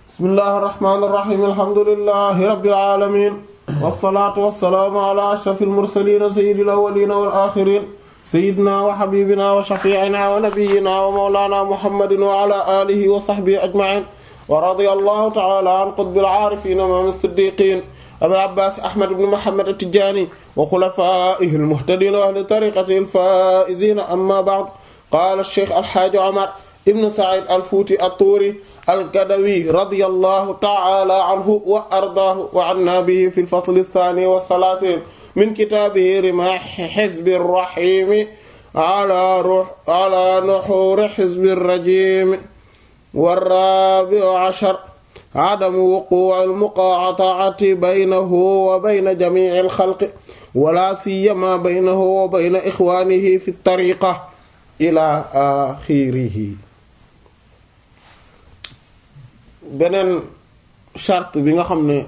bismillahir rahmanir rahim alhamdulillahi rabbil alamin wassalatu wassalamu ala ashrafil mursalin sayyidil awwalin wal akhirin sayyidina wa habibina wa shafi'ina wa nabiyyina wa mawlana muhammadin wa ala alihi wa sahbihi ajma'in wa radiyallahu ta'ala an qutbil arifin imam as-siddiqin abil abbas ahmad ibn muhammad at-tijani wa khulafaihi al-muhtadin wa ahli tariqatihi al-faizin amma ba'd qala ash-shaykh al-hajj umar ibn sa'id al-futi at-turi al-gadawi radiyallahu ta'ala anhu wa ardaahu wa anna bihi fi al-fasl ath-thani wa thalathin min kitabihi rimah hizb ar-rahim ala ruh ala nuhur hizb ar-rajim war-rabi'u 'ashar عدم وقوع المقاطعة بينه وبين جميع الخلق ولا سيما بينه وبين إخوانه في الطريقة إلى آخره beneen charte bi nga xam ne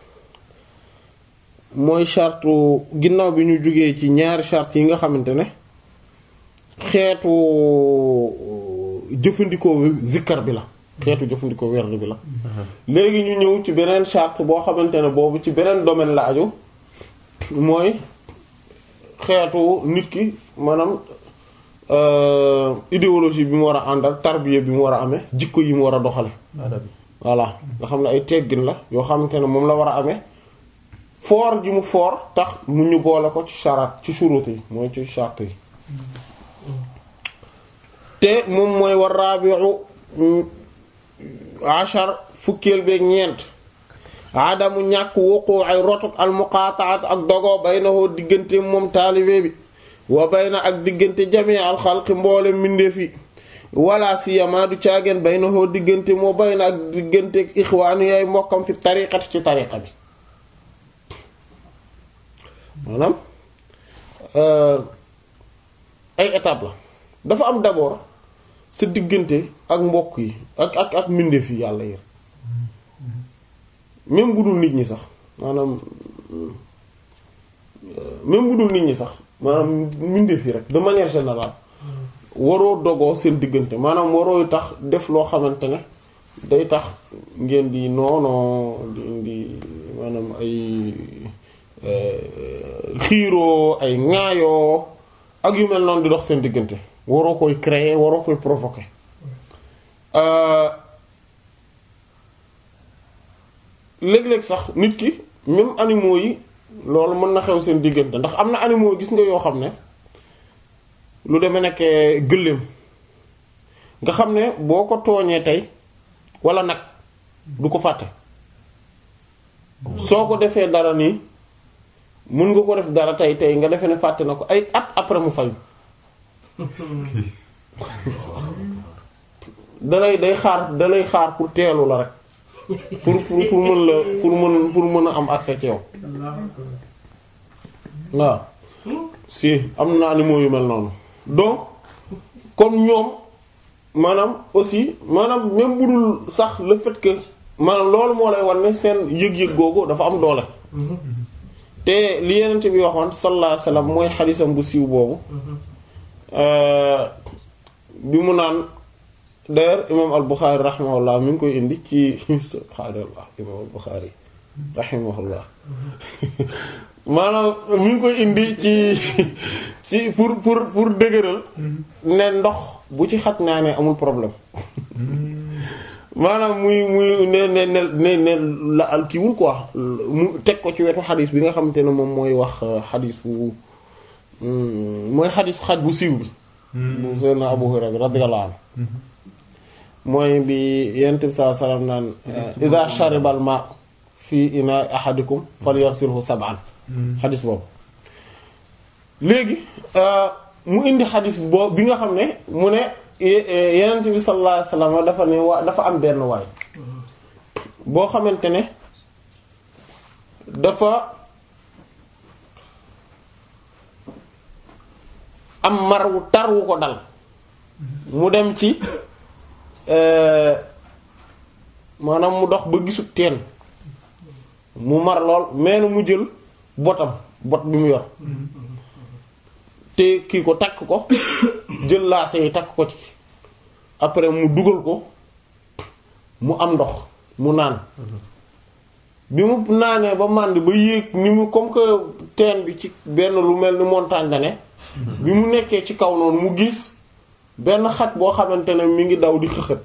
mooy charte ginnaaw bi ñu jógee ci ñaari charte yi nga xamante ne xeetu jëfandikoo zikkar bi la xeetu jëfandikoo werd bi la léegi ñu ñëw ci beneen charte boo xamante ne boobu ci beneen domaine la aju mooy xeetu nit ki maanaam idéologie bi mu war a àndal tarbiya bi mu war a amee jikko yi mu war a doxale voilà nga xam ne ay teggin la yoo xamante ne moom la war a amee foor gi mu foor tax mu ñu boole ko ci charaat ci shurut yi mooy ci charte yi te moom mooy war rabi'u ashar fukkeel beeg ñeent adamu ñàkk wuqu ay rotuk al muqataat ak dogo baynahu diggante moom taalibe bi wa bayna ak diggante jamii al xalqi mboole mbindeef yi wala siyama du caageen baynahu diggante moo bayna ak diggante ixwaanu yaay mbokkam fi tariqati ci tariqa bi maanaam ay étape la dafa am d'abord sa diggante ak mbokk yi ak ak ak mbindeef yi yàlla yi même bu dul nit ñi sax maanaam même bu dul nit ñi sax maanaam mbindeef yi rek de manière générale waroo dogoo seen diggante maanaam waroo tax def loo xamante ne day tax ngeen di noonoo di indi maanaam ay xiiroo ay ŋaayoo ak yu mel noonu di dox seen diggante waroo koy créer waroo koy provoquer léeg-léeg sax nit ki même animaux yi loolu mën na xew seen diggante ndax am na animaux gis nga yoo xam ne lu demee nekk gëléem nga xam ne boo ko tooñee tey wala nag du ko fàtte soo ko defee dara nii mën nga ko def dara tey tey nga defee ne fàtte na ko ay at après mu fayu dalay day xaar dalay xaar pour teelu la rek pour pour pour mën la pour mën pour mën a am accès ci yow waaw si am na animaux yu mel noonu donc kon ñoom maanaam aussi maanaam même bu dul sax le fait que maanaam loolu moo lay wan ne seen yëg-yëg googu dafa am doole te li yenente bi waxoon sallallahu alayhi wasallam mooy xadisam bu siiw boobu bi mu naan d'ailleurs imam al-Bukhari rahimahullah mi ngi koy indi ci subhaanallah imam al-Bukhari rahimahullah maanaam mi ngi koy indi ci ci pour pour pour dëgëral ne ndox bu ci xaj naa ne amul problème maanaam muy muy ne ne ne ne ne la al kiiwul quoi mu teg ko ci wetu xadis bi nga xamante ne moom mooy wax xadisu mooy xadisu xaj bu siiw bi bu Seydina Abu Hurayra radiyallahu anhu mooy bi yent bi saa salaam naan ida sharibal ma fi ina ahadikum falyaghsilhu sab'an xadis boobu léegi mu indi xadis boobu bi nga xam ne mu ne yenent bi sallallahu alayhi wasallam dafa ne waa dafa am benn waay boo xamante ne dafa am mar wu tar wu ko dal mu dem ci maanaam mu dox ba gisut teen mu mar lool mais mu jël botam bot bi mu yor te kii ko takk ko jël laase yi takk ko ci après mu dugal ko mu am ndox mu naan bi mu naanee ba màndi ba yéeg ni mu comme que teen bi ci benn lu mel ni montagne la ne bi mu nekkee ci kaw noonu mu gis benn xaj boo xamante ne mi ngi daw di xëxët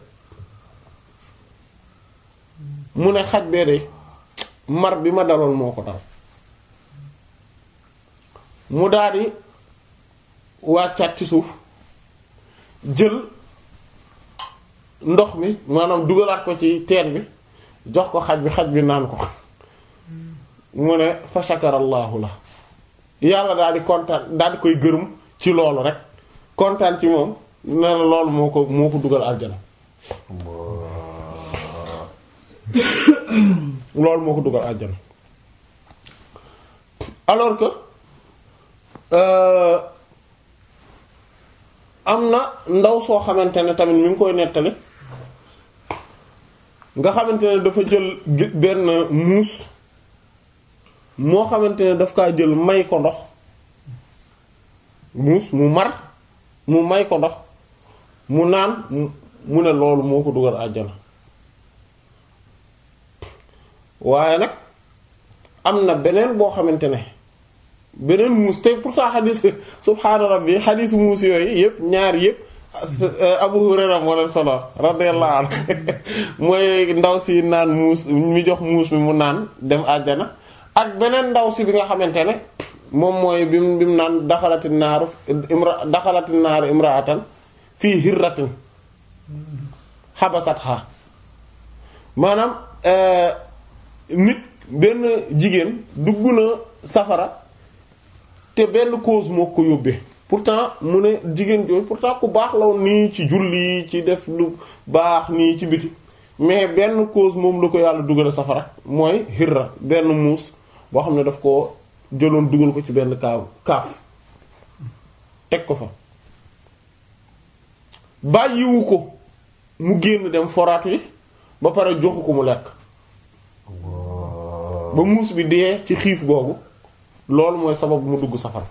mu ne xaj bee de mar bi ma daloon moo ko dal mu daldi wàccaat ci suuf jël ndox mi maanaam dugalaat ko ci teen bi jox ko xaj bi xaj bi naan ko mu ne fa shakarallahu la yàlla daal di kontaan daal di koy gërëm ci loolu rek kontaan ci moom ne la loolu moo ko moo ko dugal aljana loolu moo ko dugal aljana alors que euh, am na ndaw soo xamante ne tamit mi ngi koy nettali nga xamante ne dafa jël gé- benn muus moo xamante ne daf kaa jël may ko ndox muus mu mar mu may ko ndox mu naan mu- mu ne loolu moo ko dugal àjjana waaye nag am na beneen boo xamante ne beneen muus te pourtant xadis subhaana rabbi xadis muus yooyu yëpp ñaar yëpp Abu Hurayra moo leen solo radiyallahu anhu mooy ndaw si naan muus mi jox muus mi mu naan dem àjjana ak beneen ndaw si bi nga xamante ne moom mooy bi mu bi mu naan daxalati naaru imra daxalati naaru imraatan fii hirratin xabasatha maanaam nit benn jigéen dugg na safara te benn cause moo ko yóbbee pourtant mu ne jigéen jooju pourtant ku baax la woon nii ci julli ci def lu baax nii ci biti mais benn cause moom la ko yàlla dugal safara mooy hirra benn muus boo xam ne daf ko jëloon dugal ko ci benn kaaw kaaf teg ko fa bàyyiwu ko mu génn dem foraat wi ba pare joxu ko mu lekk ba muus bi dee ci xiif googu loolu mooy sabab mu dugg safara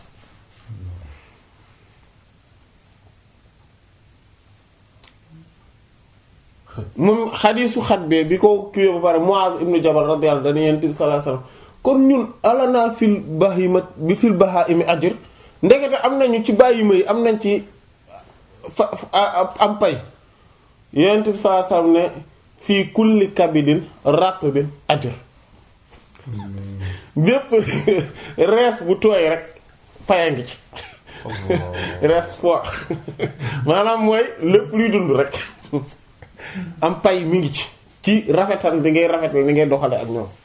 moom xadiisu xat bee bi ko kiiwee ba pare Muaz ibnu Jabal radiyallahu anhu Yonent bi sallallahu alayhi wasallam kon ñun alana fil bahima bi fil bahaimi ajr ndekete am nañu ci bàyyima yi am nañ ci fa am pay Yonent bi sallallahu alayhi wasallam ne fii kulli kabidin ratbin ajr bépp rees bu tooy rek paya ngi ci rees fois maanaam mooy lépp luy dund rek am pay mi ngi ci ci rafetal di ngay rafetal ni ngay doxale ak ñoom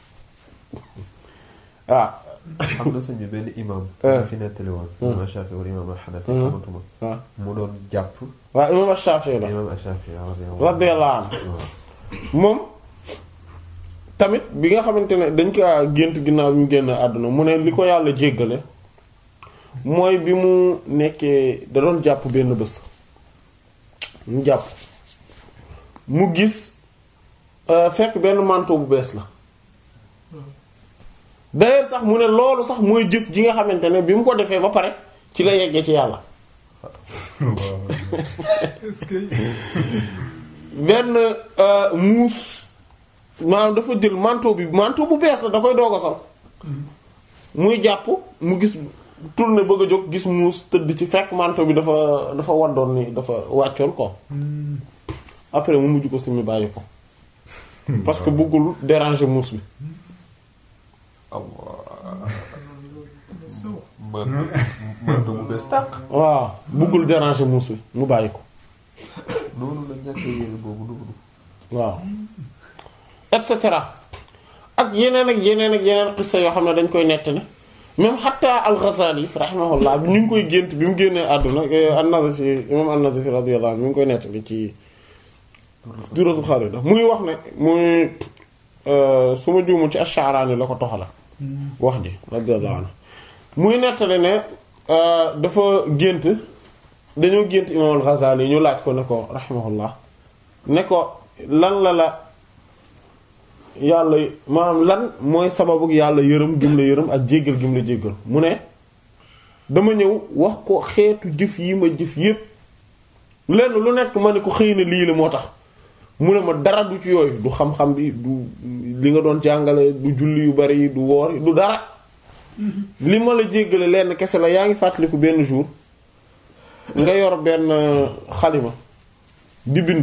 waaw xam na sëñ bi benn imam Eh. fi nettali woon imam Shafi wala imam Hanafi xamatuma waaw mu doon jàpp waaw imam Shafi'i la imam Shafi radiyallahu anhu waaw moom tamit bi nga xamante ne dañ ko gént ginnaaw bi mu génn àdduna mu ne li ko yàlla jéggale mooy bi mu nekkee da doon jàpp benn bés mu jàpp mu gis euh, fekk benn manteau bu bees la d'ailleurs sax mu ne loolu sax mooy jëf ji nga xamante ne bi mu ko defee ba pare ci la yeggee ci yàlla est-ce que benn euh, muus maanaam dafa jël manteau bi manteau bu bees la da koy doog a sol muy jàpp mu gis tourné bëgg a jóg gis muus tëdd ci fekk manteau bi dafa dafa waddoon ni dafa wàccoon ko après mu mujj ko simi bàyyi ko parce que bëggul déranger muus bi man man bu bees tàq waaw bëggul déranger muus bi mu bàyyi ko noonu la ñàkkee yére boobu noonu waaw et cetera ak yeneen ak yeneen ak yeneen xissa yoo xam ne dañ koy nettali même xatta al-Ghazali rahimahullah bi ñu ngi koy gént bi mu génnee àdduna an-Nazifi imam an-Nazifi radiyallahu anhu mi ngi koy nettali ci Duratul Kharida muy wax ne muy su ma juumul ci Ash-Sha'rani la ko toxala wax ji radiyallahu anhu muy nettali ne dafa gént dañoo gént imam al-Ghazali ñu laaj ko ne ko rahimahullah ne ko lan la la yàlla maanaam lan mooy sababu yàlla yërëm gim la yërëm ak jéggal gim la jéggal mu ne dama ñëw wax ko xeetu jëf yi ma jëf yépp lenn lu nekk ma ne ko xëy na lii la moo tax mu ne ma dara du ci yooyu du xam-xam bi du li nga doon jàngale du julli yu bari du woor du dara li ma la jéggale lenn kese la yaa ngi fàttaliku benn jour nga yor benn xalima di bind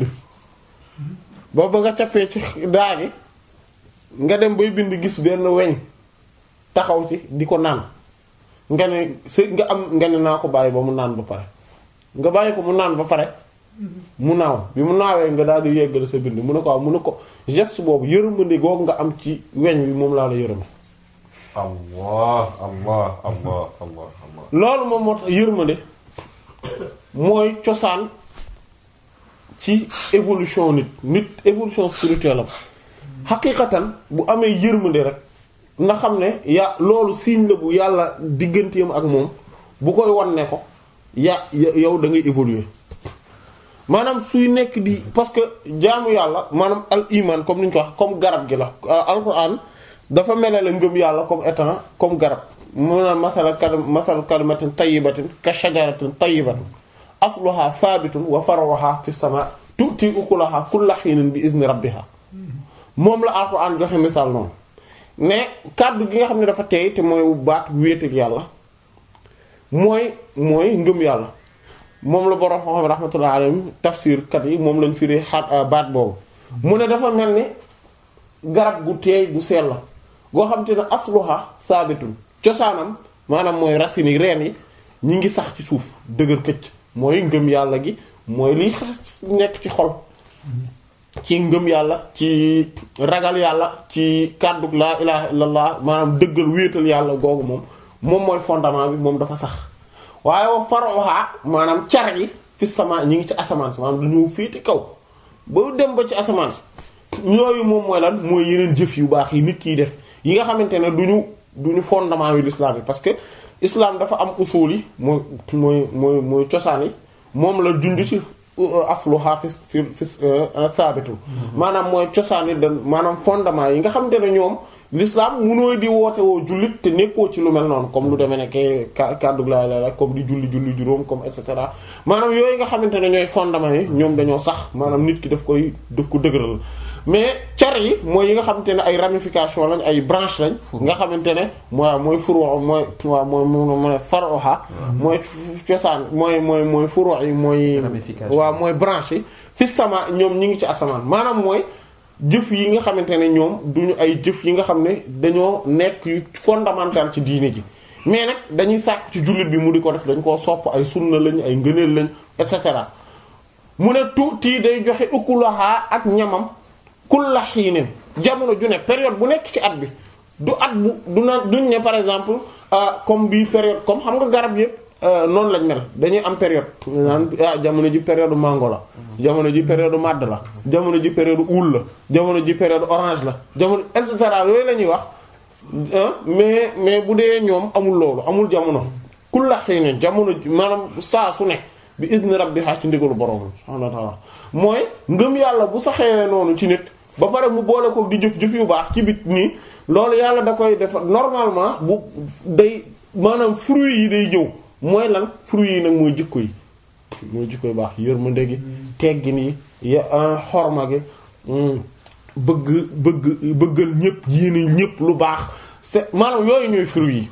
ba ba nga cappee ci daa gi nga dem bay bind gis benn weñ taxaw ci di ko naan nga ne sa nga am nga ne naa ko bàyyi ba mu naan ba pare nga bàyyi ko mu naan ba pare mu naaw bi mu naawee nga daal di yeggale sa bind mu ne ko waaw mu ne ko geste boobu yërmande googu nga am ci weñ wi moom laa la yërëm allah allah allah allah allah loolu moom moo tax yërmande mooy cosaan ci évolution nit nit évolution spirituelle am xaqiqatan bu amee yërmande rek na xam ne ya loolu signe la bu yàlla digganteem ak moom bu koy wan ne ko ya yow da ngay évoluer maanaam suy nekk di parce que jaamu yàlla maanaam al iman comme ni ñu ko wax comme garab gi la alquran dafa melale ngëm yàlla comme étant comme garab mu naan masala kal masal kalimatin tayyibatin ka shajaratin tayyibatin asluha thabitun wa faruha fi sama tu'ti ukulaha kulla hinin bi izni rabbiha moom la alquran joxe misaal noonu mais kàddu gi nga xam ne dafa teey te mooy baat wéetal yàlla mooy mooy ngëm yàlla moom la borom xam rahmatullah alayhim tafsir kat yi moom lañ firi xaat baat boobu mu ne dafa mel ni garab gu teey gu sell la goo xam te ne asluha saabitun cosaanam maanaam mooy racines yi reen yi ñi ngi sax ci suuf dëgër këcc mooy ngëm yàlla gi mooy liy nekk ci xol ci ngëm yàlla ci ragal yàlla ci kàddug laa ilaha illallah maanaam dëggal wéetal yàlla googu moom moom mooy fondement bi moom dafa sax waaye wa faruha maanaam car yi fi sama ñi ngi ci asamaan si maanaam dañoo féete kaw ba dem ba ci asamaan si yooyu moom mooy lan mooy yeneen jëf yu baax yi nit kiy def yi nga xamante ne duñu duñu fondement yu l'islam yi parce que islam dafa am usul yi mooy mooy mooy mooy cosaan yi moom la junj ci asluha fi fi fi sabitu maanaam mooy cosaan yi da maanaam fondement yi nga xamante ne ñoom l'islam munooy di woote woo jullit te nekkoo ci lu mel noonu comme lu demee nekke kàddu laa la comme di julli julli juróom comme et cetera maanaam yooyu nga xamante ne ñooy fondement yi ñoom dañoo sax maanaam nit ki daf koy daf ko dëgëral mais car yi mooy yi nga xamante ne ay ramification lañ ay branche lañ nga xamante ne mooy mooy furu mooy waaw mooy mooy faroha mooy cosaan mooy mooy mooy furu yi mooy waaw mooy branche yi fi sama ñoom ñi ngi ci asamaan maanaam mooy jëf yi nga xamante ne ñoom duñu ay jëf yi nga xam ne dañoo nekk yu fondamental ci diine ji mais nag dañuy sàkk ci jullit bi mu di ko def dañ koo sopp ay sunna lañ ay ngëneel lañ et cetera mu ne tuuti day joxe ukulaha ak ñamam kulla xiinin jamono ju ne période bu nekk ci at bi du at bu du na duñ ne par exemple comme bii période comme xam nga garab yëpp noonu lañ mel dañuy am période naan ah jamono ji période mango la jamono ji période màdd la jamono ji période uul la jamono ji période orange la jamono et cetera yooyu la ñuy wax mais mais bu dee ñoom amul loolu amul jamono kulla xiinin jamono ji maanaam saa su ne bi izni rabbiha ci ndigalu borom subhanahu wa ta'ala mooy ngëm yàlla bu saxee noonu ci nit ba pare mu boole ko di jëf jëf yu baax ci bit nii loolu yàlla da koy def normalement bu day maanaam fruits yi day ñëw mooy lan fruits yi nag mooy jikko yi mooy jikko yu baax yërmande gi teggin yi ya xorma gi bëgg bëgg bëggal ñépp yéene ñépp lu baax c'est maanaam yooyu ñooy fruits yi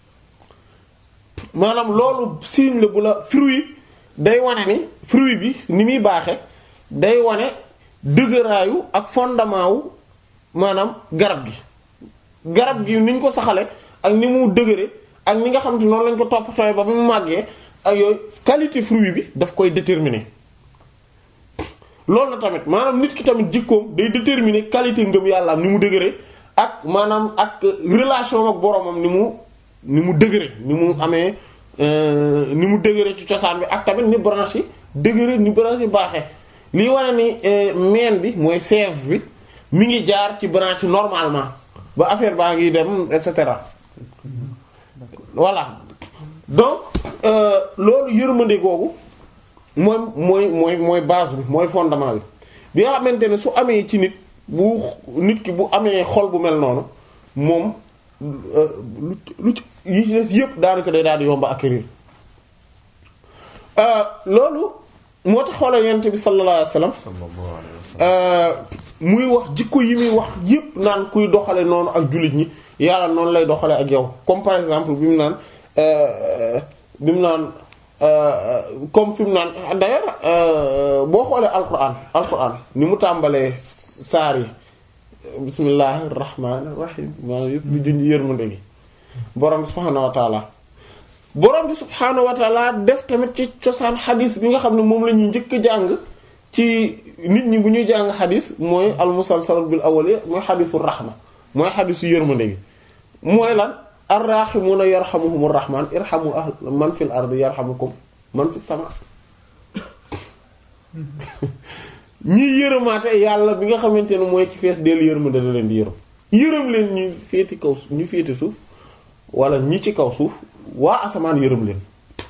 maanaam loolu signe la bu la fruit day wane ni fruit bi ni muy baaxe day wane dëgëraayu ak fondement wu maanaam garab gi garab gi ni ñu ko saxale ak ni mu dëgëre ak ni nga xam te noonu lañ ko toppatooy ba mu màggee ak yooyu qualité fruit bi daf koy déterminer loolu la tamit maanaam nit ki tamit jikkoom day déterminer qualité ngëm yàlla am ni mu dëgëre ak maanaam ak relation ak boromam ni mu ni mu dëgëre ni mu amee ni mu dëgëre ci cosaan bi ak tamit ni branche yi dëgëre ni branche yi baaxee lii wane ni meen bi mooy sève bi mi ngi jaar ci branche yi normalement ba affaire baa ngi dem et cetera voilà donc loolu yërmande googu mooy mooy mooy mooy base bi mooy fondement bi bi nga xamante ne su amee ci nit bu nit ki bu amee xol bu mel noonu moom lu lu ci yi ci des yëpp daanaka day daal di yomba acquérir loolu moo tax xoolal yonent bi sallallahu alayhi wasallam sallallahu alayhi wa sallam. muy wax jikko yi muy wax yépp naan kuy doxale noonu ak jullit ñi yàlla noonu lay doxale ak yow comme par exemple bi mu naan bi mu naan comme fi mu naan d'ailleurs boo xoolee alquran alquran ni mu tàmbalee saar yi bismillahir rahmanir rahim maanaam yëpp lu junj yërmande gi borom bi subhaanahu wa taala borom bi subhaanahu wa taala def tamit ci cosaan xadis bi nga xam ne moom la ñuy njëkk a jàng ci nit ñi bu ñuy jàng xadis mooy al musalsal bil awwali mooy xadisu rahma mooy xadisu yërmande gi mooy lan arrahimuuna yarhamuhumur rahman irhamu ahl man fil ardi yarhamukum man fis sama ñiy yërëmaate yàlla bi nga xamante ne mooy ci fees del yërmande da leen di yërëm yërëm leen ñu féeti kaw ñu féeti suuf wala ñi ci kaw suuf waa asamaan yërëm leen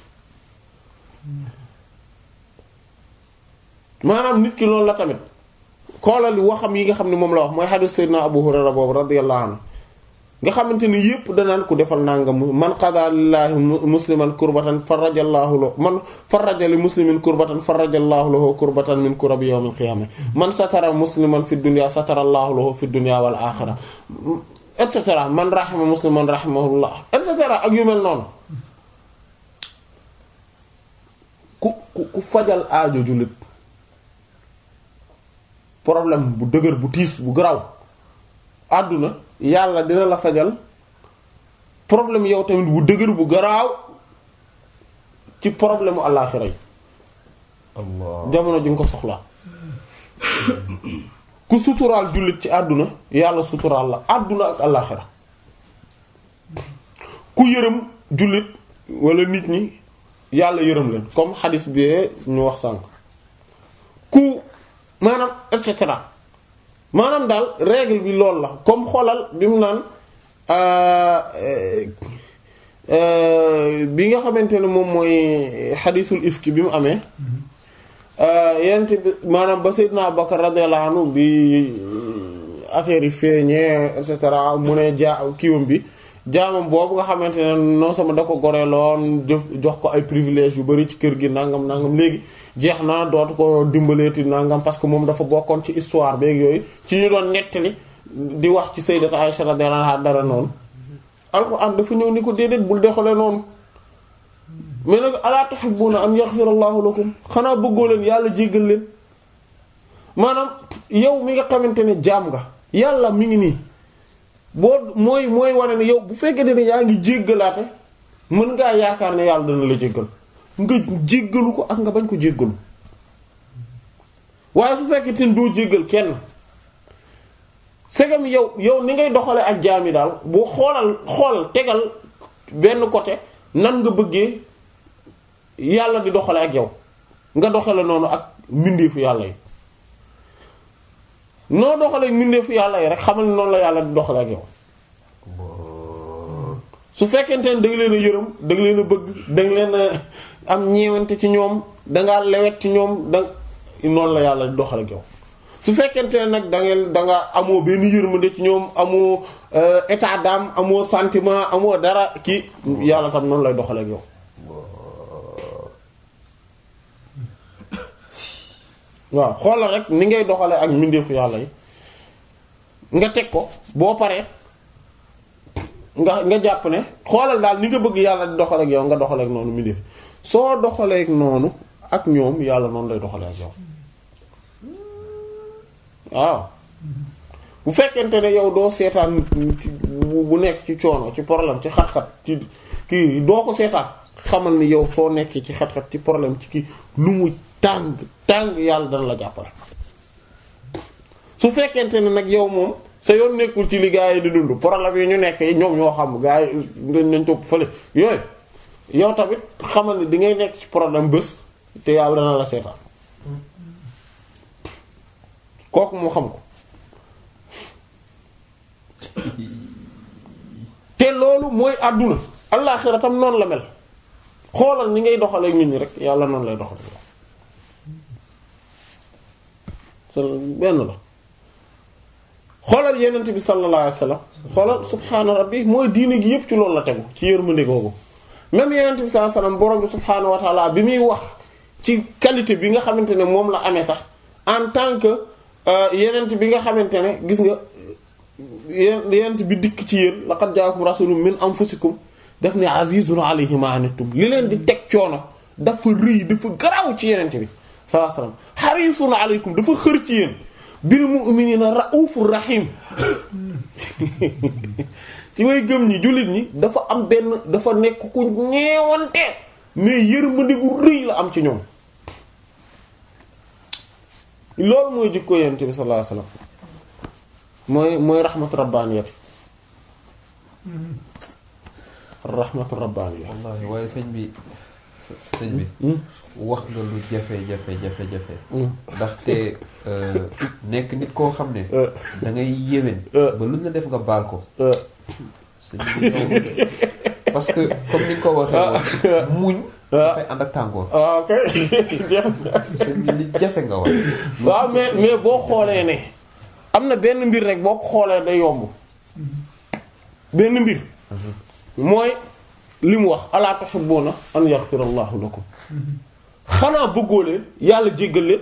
maanaam nit ki loolu la tamit xoolal waxam yi nga xam ne moom la wax mooy hadith sayyidina Abu Hurayra boobu radiyallahu anhu nga xamante ni yépp danaan ku defal nangam man qada lillahi musliman kurbatan farajallahu lahu man faraja li muslimin kurbatan farajallahu lahu kurbatan min kurabi yawmil qiyamah man satara musliman fi dunya satara allahu lahu fi dunya wal akhirah et cetera man rahima musliman rahimahullah et cetera ak yu mel noonu ku ku ku fajal aajo jullit problème bu dëgër bu tiis bu garaw àdduna yàlla dina la fajal problème yow tamit bu dëgër bu garaaw ci problème mu àllaaxira yi Allah. jamono ji nga ko soxlaa ku suturaal jullit ci àdduna yàlla suturaal la àdduna ak àllaaxira ku yërëm jullit wala nit ñi yàlla yërëm leen comme xadis bi ñu wax sànk ku maanaam et cetera maanaam daal règle bi loolu la comme xoolal bi mu naan bi nga xamante ne moom mooy xadisul ifki bi mu amee yent bi maanaam ba Seydina Abubakar radiyallahu anhu bi affaire yi feeñee et cetera mu ne jaa kiiwam bi jaamam boobu nga xamante ne non sama da ko goreeloon jëf jox ko ay privilèges yu bari ci kër gi nangam nangam léegi jeex na dootu ko dimbaleeti nangam parce que moom dafa bokkoon ci histoire beeg yooyu ci ñu doon nettali di wax ci Sayyidatu Aisha radiyallahu anha dara noonu alxuraan dafa ñëw ni ko déedéet bul dexalee noonu mais nag alaa tuhibbuna an yaghfira Allahu lakum xanaa bëggoo leen yàlla jéggal leen maanaam yow mi nga xamante ne jaam nga yàlla mi ngi nii boo mooy mooy wane ne yow bu fekkee ne yaa ngi jéggalaate mën ngaa yaakaar ne yàlla dana la jéggal nga jéggalu ko ak nga bañ ko jéggalu waaye su fekkee te doo jéggal kenn segam yow yow ni ngay doxale ak jaam yi daal boo xoolal xool tegal benn côté nan nga bëggee yàlla di doxale ak yow nga doxale noonu ak mbindeefu yàlla yi noo doxale mbindeefu yàlla yi rek xamal ne noonu la yàlla di doxale ak yow su fekkente ne da nga leen a yërëm da nga leen a bëgg da nga leen a am ñeewante ci ñoom dangaa lewet ci ñoom da noonu la yàlla di doxale ak yow su fekkente ne nag da nga da nga amoo benn yërmande ci ñoom amoo état d'âme amoo sentiment amoo dara ki yàlla tam noonu lay doxale ak yow waaw xoolal rek ni ngay doxale ak mbindeefu yàlla yi nga teg ko boo paree nga nga jàpp ne xoolal daal ni nga bëgg yàlla di doxale ak yow nga doxale ak noonu mbindeef soo doxalee ak noonu ak ñoom yàlla noonu lay doxale ak yow waaw bu fekkente ne yow doo seetaan bu nekk ci coono ci problème ci xat-xat ci kii doo ko seetaan xamal ni yow soo nekkee ci xat-xat ci problème ci kii lu mu tàng tàng yàlla dana la jàppale su fekkente ne nag yow moom sa yoon nekkul ci li gaa yi di dund problème yi ñu nekk ñoom ñoo xam gaa yi dañ nañ topp fële yooyu yow tamit xamal ni di ngay nekk ci problème bés te yàlla dana la seetaan kooku moo xam ko te loolu mooy àdduna allaaxira tam noonu la mel xoolal ni ngay doxalee nit ñi rek yàlla noonu lay doxalee sa benn la xoolal yenent bi sallallahu alayhi wasallam xoolal subhaana rabbi mooy diine gi yépp ci loolu la tegu ci yërmande googu même yenent bi sallallahu alayhi wasallam borom bi subhaanahu wa ta'ala bi muy wax ci qualité bi nga xamante ne moom la amee sax en tant que yenent bi nga xamante ne gis nga yenent bi dikk ci yéen laqad jaakum rasulun min anfusikum def ne azizun alayhi ma anittum li leen di teg coono dafa rëy dafa garaaw ci yenent bi sallallahu alayhi wasallam harisun alaykum dafa xër ci yéen bil mu'minina raufur rahim ci way gëm ñi jullit ñi dafa am benn dafa nekk ku ñeewante mais yërmande gu rëy la am ci ñoom loolu mooy jikko yonent bi sallallahu alayhi wasallam mooy mooy rahmatu rabbaniyati rahmatu rabbaniyati wallaahi waaye sëñ bi sëñ bi wax nga lu jafe jafe jafe jafe ndaxte nekk nit koo xam ne da ngay yéwén ba luñ la def nga baal ko sëñ bi yow parce que comme ni nga ko waxee woon muñ dafay ànd ak tàngoor ah ok jeex na sëñ bi li jafe nga wax waaw mais mais boo xoolee ne am na benn mbir rek boo ko xoolee day yomb benn mbir mooy li mu wax alaa tuhibbuna an yaghfira allahu lakum xanaa bëggoo leen yàlla jéggal leen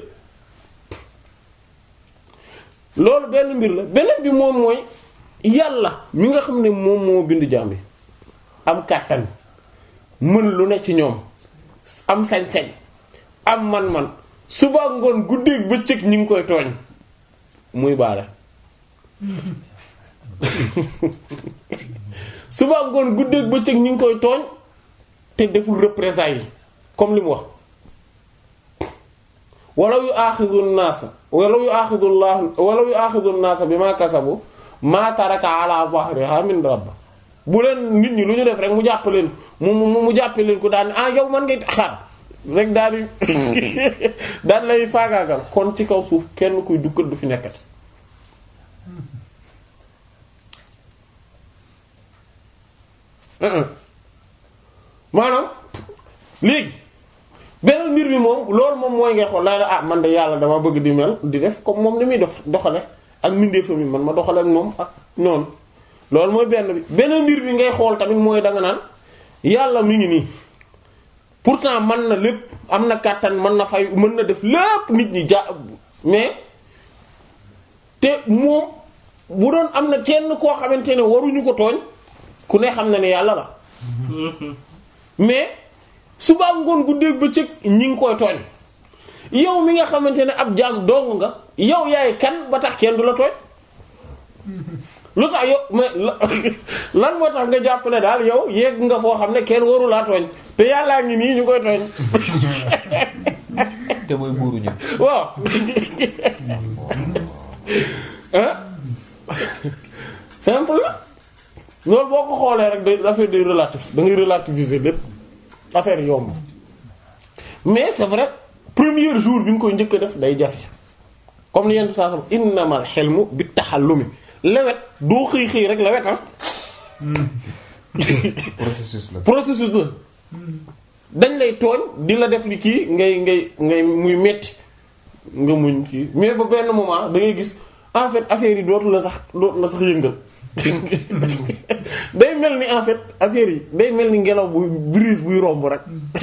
loolu benn mbir la beneen bi moom mooy yàlla mi nga xam ne moom moo bind jaam bi am kàttan mën lu ne ci ñoom am sañ-sañ am man-man suba ngoon guddeeg bëccëg ñi ngi koy tooñ muy baale suba ngoon guddeeg bëccëg ñi ngi koy tooñ te deful représailles yi comme li mu wax walaw yu aaxidu naasa walaw yu aaxidu llah walaw yu aaxidu naasa bi ma kasabu ma taraka ala zahriha min rabb bu leen nit ñi lu ñu def rek mu jàpp leen mu mu mu jàppe leen ko daal ah yow man ngay xaar rek daal di daal lay faagaagal kon ci kaw suuf kenn kuy dukkat du fi nekkati maanaam léegi beneen mbir bi moom loolu moom mooy ngay xool laa la ah man de yàlla dama bëgg di mel di def comme moom ni muy dox doxale ak mbindeefam yi man ma doxale ak moom ak noonu loolu mooy benn bi beneen mbir bi ngay xool tamit mooy danga naan yàlla mi ngi nii pourtant mën na lépp am na kàttan mën na fay mën na def lépp nit ñi ja mais te moom bu doon am na kenn koo xamante ne waruñu ko tooñ ku ne xam na ne yàlla la mais suba ngoon guddeeg bëccëg ñi ngi koy tooñ yow mi nga xamante ne ab jaam dong nga yow yaay kan ba tax kenn du la tooñ lu tax yow mais lan moo tax nga jàpp ne daal yow yegg nga foo xam ne kenn waru laa tooñ te yàllaa ngi nii ñu koy tooñ te mooy buuru ñëpp waaw ah simple la loolu boo ko xoolee rek day affaire day relatif da ngay relativiser lépp affaire yomb mais c'est vrai premier jour bi nga koy njëkk a def day jafe comme ni yenn saa sam innamal hilmu bit tahallumi lewet doo xëy xëy rek lewet ah processus la processus la dañ lay tooñ di la def li kii ngay ngay ngay muy metti nga muñ kii mais ba benn moment da ngay gis en fait affaire yi dootu la sax dootu la sax yëngal day mel ni en fait affaire yi day mel ni ngelaw bu brise buy romb rek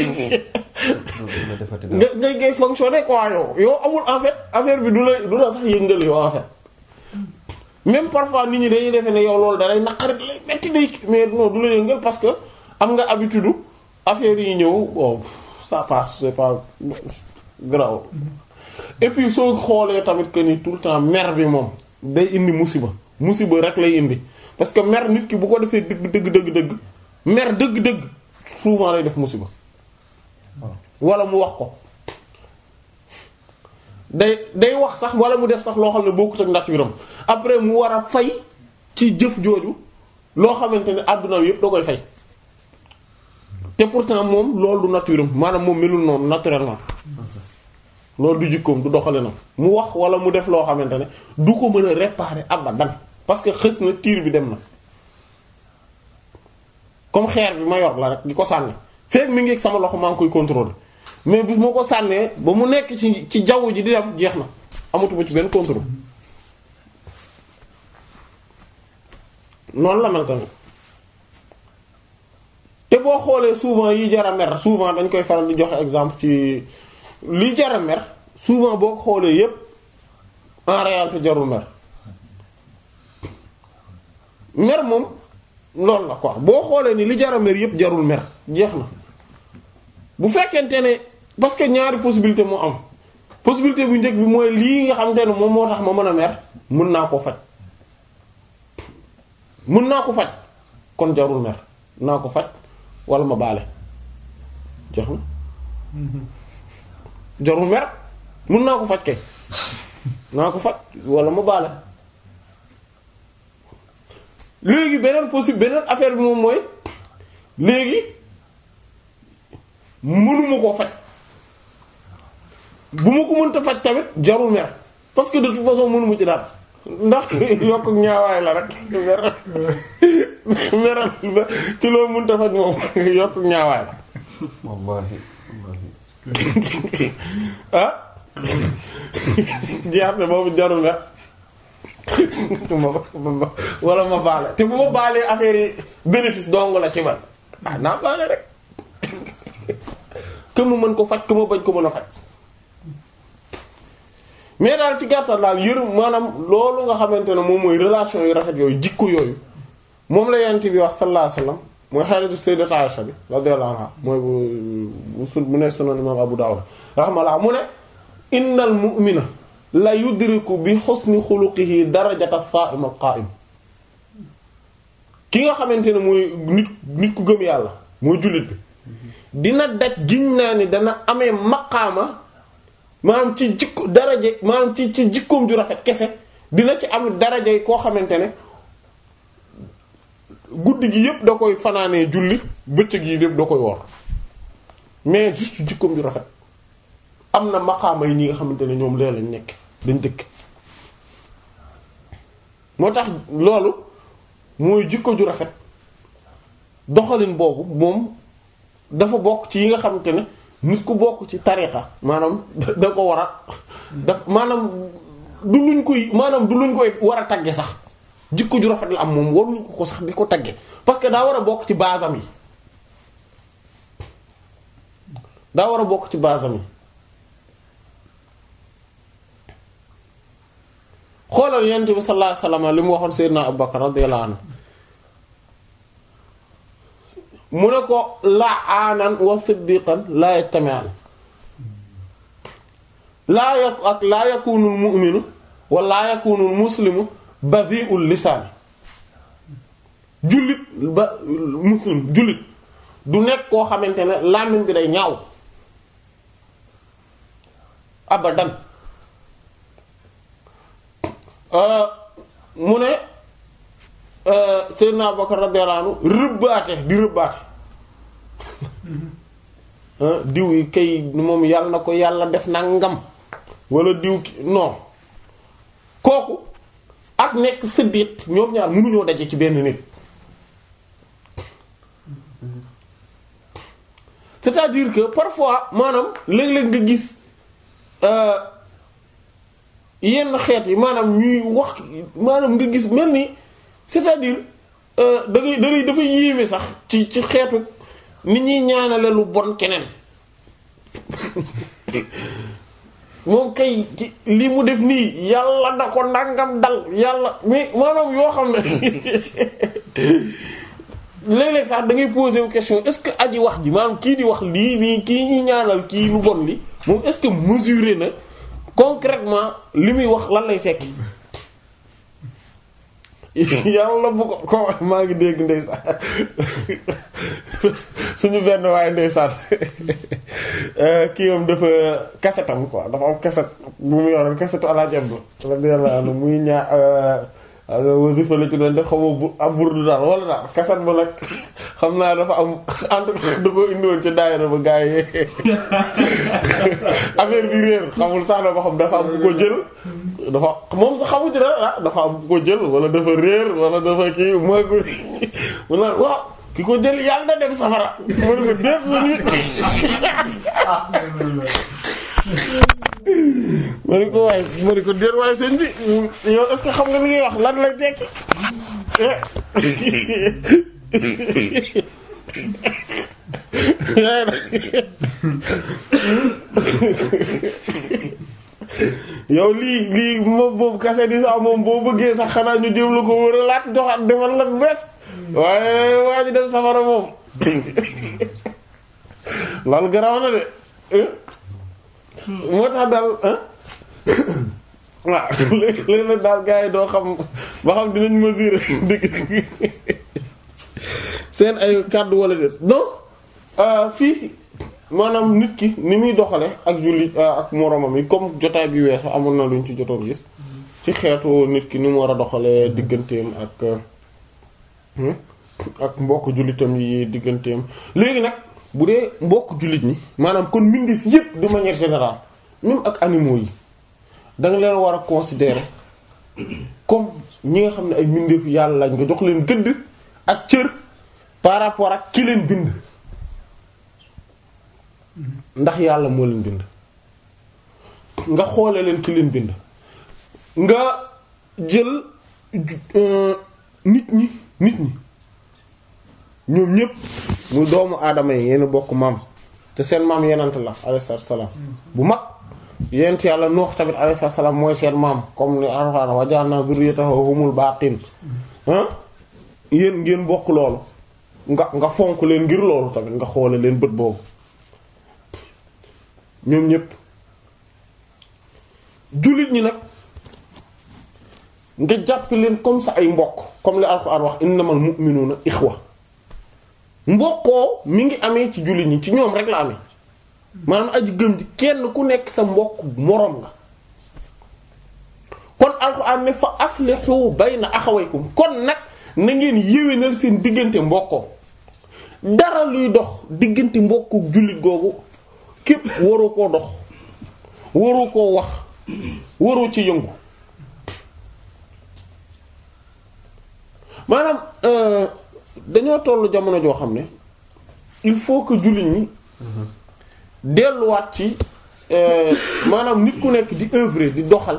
la defati nga ngay ngay fonctionner quoi yow yow amul en fait affaire bi du la du la sax yëngal yow en fait même parfois nit ñi dañuy defee ne yow loolu da lay naqari da lay metti day mais non du la yëngal parce que am nga habitude affaire yi ñëw bon ça passe c'est pas grave et puis soo xoolee tamit que ni tout le temps mer bi moom day indi musiba musiba rek lay indi parce que mer nit ki bu ko defee dëgg dëgg dëgg dëgg mer dëgg dëgg souvent lay def musiba wala mu wax ko day day wax sax wala mu def sax loo xam ne bokkut ak nature am après mu war a fay ci jëf jooju loo xamante ne àdduna bi yëpp da koy fay te pourtant moom loolu du nature am maanaam moom melul noonu naturellement loolu du jikkoom du doxale na mu wax wala mu def loo xamante ne du ko mën a réparer abadan parce que xës na tiir bi dem na comme xeer bi ma yor la rek di ko sànni fekk mi ngi ak sama loxo maa ngi koy contrôler mais bis moo ko sànnee ba mu nekk ci ci jaww ji di dem jeex na amatuma ci benn contrôle noonu la mel tamit te boo xoolee souvent yi jar a mer souvent dañ koy faral di joxe exemple ci li jara mer souvent boo ko xoolee yépp en réalité jarul mer mer moom loolu la quoi boo xoolee ni li jara mer yépp jarul mer jeex na bu fekkente ne parce que ñaari possibilité moo am possibilité bu njëkk bi mooy lii nga xamante ne moom moo tax ma mën a mer mën naa ko faj mën naa ko faj kon jarul mer naa ko faj wala ma baale jeex na jarul mer mën naa ko faj kay naa ko faj wala ma baale léegi beneen possible beneen affaire bi moom mooy léegi mënuma koo faj bu ma ko mënta faj tamit jarul mer parce que de toute façon mënuma ci dara ndax yokk ñaawaay la rek mer meral ci loo mënta faj moom yokk ñaawaay la wallahi wallahi ah jeex na boobu jarul mer ma wala ma baale te bu ma baalee affaire yi bénéfice dong la ci man ah naa baale rek que mu mën ko faj que ma bañ ko mën a faj mais daal ci gàttal daal yërëm maanaam loolu nga xamante ne moom mooy relation yu rafet yooyu jikko yooyu moom la yent bi wax sallallahu alayhi wasallam mooy xaritu sayyidat Aisha bi radiyallahu anha mooy bu bu sun bu ne sunan imam Abu Dawud rahmallah mu ne innal mu'mina la yudriku bi husni xuluqihi darajata as-sa'im al-qa'im ki nga xamante ne mooy nit nit ku gëm yàlla mooy jullit bi dina daj giñ naa ni dana amee maqaama maanaam ci jikko daraje maanaam ci ci jikkoom ju rafet kese dina ci am daraje koo xamante ne guddi gi yépp da koy fanaanee julli bëccëg yi yépp da koy wor mais juste jikkoom ju rafet am na maqaama yi ñi nga xamante ne ñoom lee lañ nekk dañ dëkk moo tax loolu mooy jikko ju rafet doxalin boobu moom dafa bokk ci yi nga xamante ne nit ku bokk ci tariqa maanaam da ko war a daf maanaam du luñ koy maanaam du luñ koy war a tagge sax jikko ju rafet la am moom waruñu ko ko sax di ko tagge parce que daa war a bokk ci basam yi daa war a bokk ci basam yi xoolal yonent bi sallallahu alayhi wasallam li mu waxoon Seydina Abubakar radiyallahu anhu mu ne ko la'aanan wa siddiqan laa yajtami'an laa yak ak laa yakunu al-mu'minu wa laa yakunu al-muslimu badhi'ul lisaan jullit ba muslim jullit du nekk koo xamante ne làmmiñ bi day ñaaw abadan mu ne Seydina Abubakar radiyallahu anhu rëbbaate di rëbbaate diw yi kay moom yàlla na ko yàlla def nangam wala diw ki non kooku ak nekk siddiq ñoom ñaar mënuñoo daje ci benn nit c'est-à-dire que parfois maanaam léeg-léeg nga gis yenn xeet yi maanaam ñuy wax maanaam nga gis mel ni c'est-à-dire da ngay da ngay dafa yéeme sax ci ci xeetu ni ñuy ñaanale lu bon keneen moom kay li mu def nii yàlla da ko ndàngam dal yàlla mais maanaam yoo xam ne léeg-léeg sax da ngay poser wu question est-ce que aji wax ji maanaam kii di wax lii nii kii ñu ñaanal kii lu bon li moom est-ce que mesuré na concrètement li muy wax lan lay fekk yàlla bu ko ko maa ngi dégg ndeysaan suñu benn waaye ndeysaan kii moom dafa kasetam quoi dafa am kaset bu mu yoroon kasetu alaajab radiyallahu anhu muy ñaa wasifa la ci doon def xamoo bu am burdu daal wala daal kaset ba nag xam naa dafa am en tout cas da ko indiwoon ci daayira ba gaa yi affaire bi réer xamul sax dafa xam dafa am bu ko jël dafa moom sax xamu ci dara dafa am bu ko jël wala dafa réer wala dafa kii mooy ko mu naan waaw ki ko jël yàlla na dem safara mën ko déet suñu ma ni ko waaye ma ni ko déet waaye sëñ bi yow est-ce que xam nga li ngay wax lan lay tekki yow lii lii moom boobu kase di sax moom boo bëggee sax xanaa ñu jëm la ko wër a laat joxaat defal la bees waaye waa ji dem safara moom loolu garaw na de moo tax daal waaw léegi nag daal gars yi doo xam ba xam dinañ mesurer dëgg seen ay kàddu wala déet donc fii maanaam nit ki ni muy doxale ak julli ak moromam yi comme jotaay bi weesu amoon na luñ ci jotoon gis ci xeetu nit ki ni mu war a doxalee digganteem ak ak mbokk jullitam yi digganteem léegi nag bu dee mbokk jullit ñi maanaam kon mbindeef yépp de manière générale même ak animaux yi da nga leen war a considérer comme ñi nga xam ne ay mbindeef yàlla lañ nga jox leen gëdd ak cër par rapport ak ki leen bind ndax yàlla moo leen bind nga xoole leen ki leen bind nga jël nit ñi nit ñi ñoom ñépp muy doomu aadama yi yéen bokk maam te seen maam yenant la alayhi salaam bu mag yent yàlla noox tamit alayhi salaam mooy seen maam comme ni Alxuraan wa ja'alnaa zurriyyatahu humul baaqiin ah yéen ngeen bokk loolu nga nga fonk leen ngir loolu tamit nga xoole leen bët boobu ñoom ñépp jullit ñi nag nga jàpp leen comme ça ay mbokk comme li Alxuraan wax innamal mu'minuuna ixwa mbokkoo mi ngi amee ci jullit ñi ci ñoom rek la amee maanaam aji gëm ji kenn ku nekk sa mbokk moroom nga kon Alxuraan ne fa aslihu bayna axawaykum kon nag na ngeen yéwénal seen diggante mbokkoo dara luy dox diggante mbokku jullit googu képp waroo koo dox waroo koo wax waroo ci yëngu maanaam dañoo tollu jamono joo xam ne il faut que jullit ñi delluwaat ci maanaam nit ku nekk di œuvrer di doxal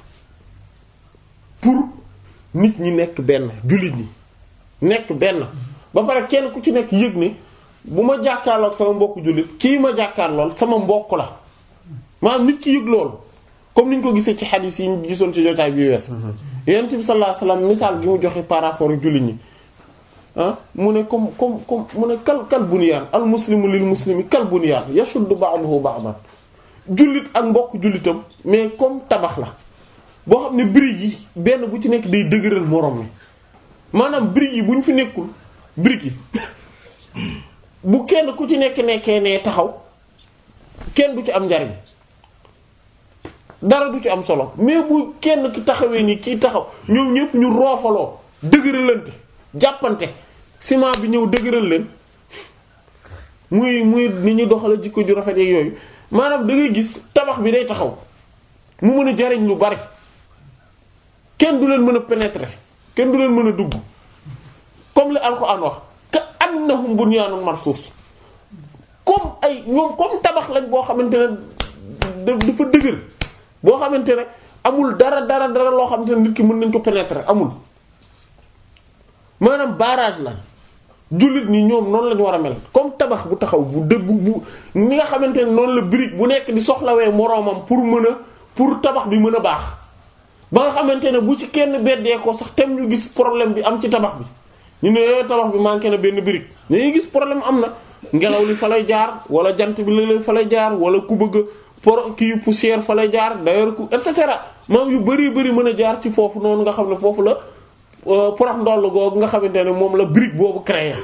pour nit ñi nekk benn jullit ñi nekk benn ba pare kenn ku ci nekk yëg ne bu ma jàkkaarloog sama mbokk jullit kii ma jàkkaarlool sama mbokk la maanaam nit ki yëg loolu comme ni ñu ko gisee ci xadiis yi ñu gisoon ci jotaay bi wees yonent bi sallallahu alayhi wasallam misaal gi mu joxe par rapport ak jullit ñi ah mu ne comme comme comme mu ne kal kal bunyaan al muslimu lil muslimi kal bunyaan yashuddu ba'duhu ba'dan jullit ak mbokk jullitam mais comme tabax la boo xam ne briques yi benn bu ci nekk day dëgëral moroom mi maanaam briques yi bu ñu fi nekkul briques yi bu kenn ku ci nekk nekkee nee taxaw kenn du ci am njariñ dara du ci am solo mais bu kenn ki taxawee nii kii taxaw ñoom ñëpp ñu roofaloo dëgëralante jàppante ciment bi ñëw dëgëral leen muy muy ni ñu doxale jikko ju rafet ak yooyu maanaam da ngay gis tabax bi day taxaw mu mën a jariñ lu bari kenn du leen mën a pénétrer kenn du leen mën a dugg comme li Alxuraan wax ka annahum bunyaanun marsuus comme ay ñoom comme tabax lañ boo xamante ne dafa dëgër boo xamante ne amul dara dara dara loo xamante ne nit ki mën nañ ko pénétrer amul maanaam barrage la jullit ñi ñoom noonu lañu war a mel comme tabax bu taxaw bu dëgg bu ni nga xamante ne noonu la brique bu nekk di soxlawee moroomam pour mën a pour tabax bi mën a baax ba nga xamante ne bu ci kenn beddee ko sax tem ñu gis problème bi am ci tabax bi ñu ne tabax bi manqué na benn brique dañuy gis problème am na ngelaw li fa lay jaar wala jant bi la fa lay jaar wala ku bëgg por kii poussière fa lay jaar d'ailleurs ku et cetera maam yu bari bari mën a jaar ci foofu noonu nga xam ne foofu la porox ndoll googu nga xamante ne moom la brique boobu créé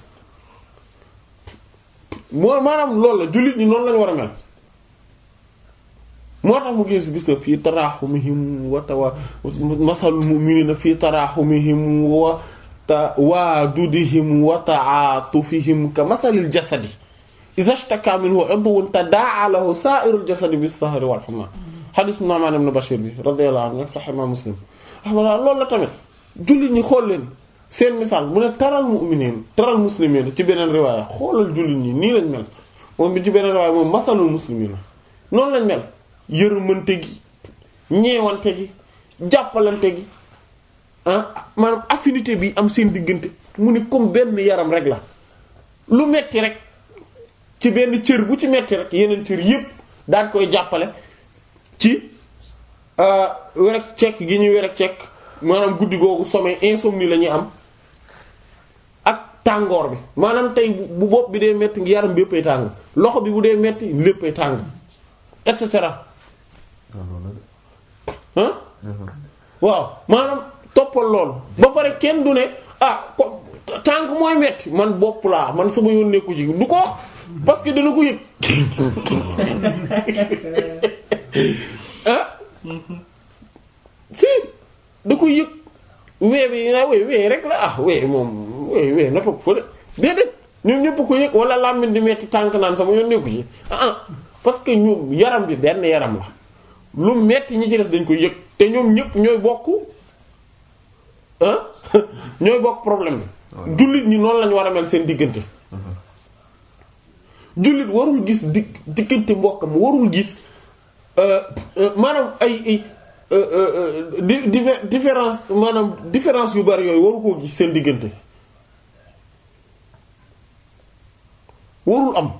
moo maanaam loolu la jullit ñi noonu lañu war a mel moo tax mu gis gis na fii taraaxumihim wa tawa masalul mu'minina fii taraaxumihim wa tawaadudihim wa ta'atufihim ka masalil jasadi idha ishtaka minhu 'udwun tadaa'a lahu sa'irul jasadi bis-sahri wal humma hadith Nu'man ibn Bashir bi radiyallahu anhu ak Sahih Muslim rahmatullah loolu la tamit jullit ñi xool leen seen misaal mu ne taral mu'minin taral muslimin ci beneen riwaaya xoolal jullit ñi nii lañ mel moom bi ci beneen riwaaya moom masalul muslimina noonu lañ mel yërëmante gi ñeewante gi jàppalante gi ah maanaam affinité bi am seen diggante mu ni comme benn yaram rek la lu metti rek ci benn cër bu ci metti rek yeneen cër yépp daan koy jàppale ci werek cekk gi ñuy werek cekk maanaam guddi googu sommeil insomnie la ñuy am ak tàngoor bi maanaam tey bu bopp bi dee metti ngi yaram bi yéppay tàng loxo bi bu dee metti léppay tàng et cetera ah waaw maanaam toppal loolu ba pare kenn du ne ah ko tànk mooy metti man bopp laa man sama yoon nekku ci du ko wax parce que dana ko yëg ah si da ko yëg wee bi na wee wee rek la ah wee moom wee wee na toog fële déedéet ñoom ñëpp ko yëg wala làmmiñ di metti tànk naan sama yoon nekku ci ah parce que ñoom yaram bi benn yaram la lu metti ñi ci des dañ koy yëg te ñoom ñëpp ñooy bokk ah ñooy bokk problème bi jullit ñi noonu lañu war a mel seen diggante jullit warul gis di diggante mbokkam warul gis maanaam ay ay di différence maanaam différence yu bari yooyu waru koo gis seen diggante warul am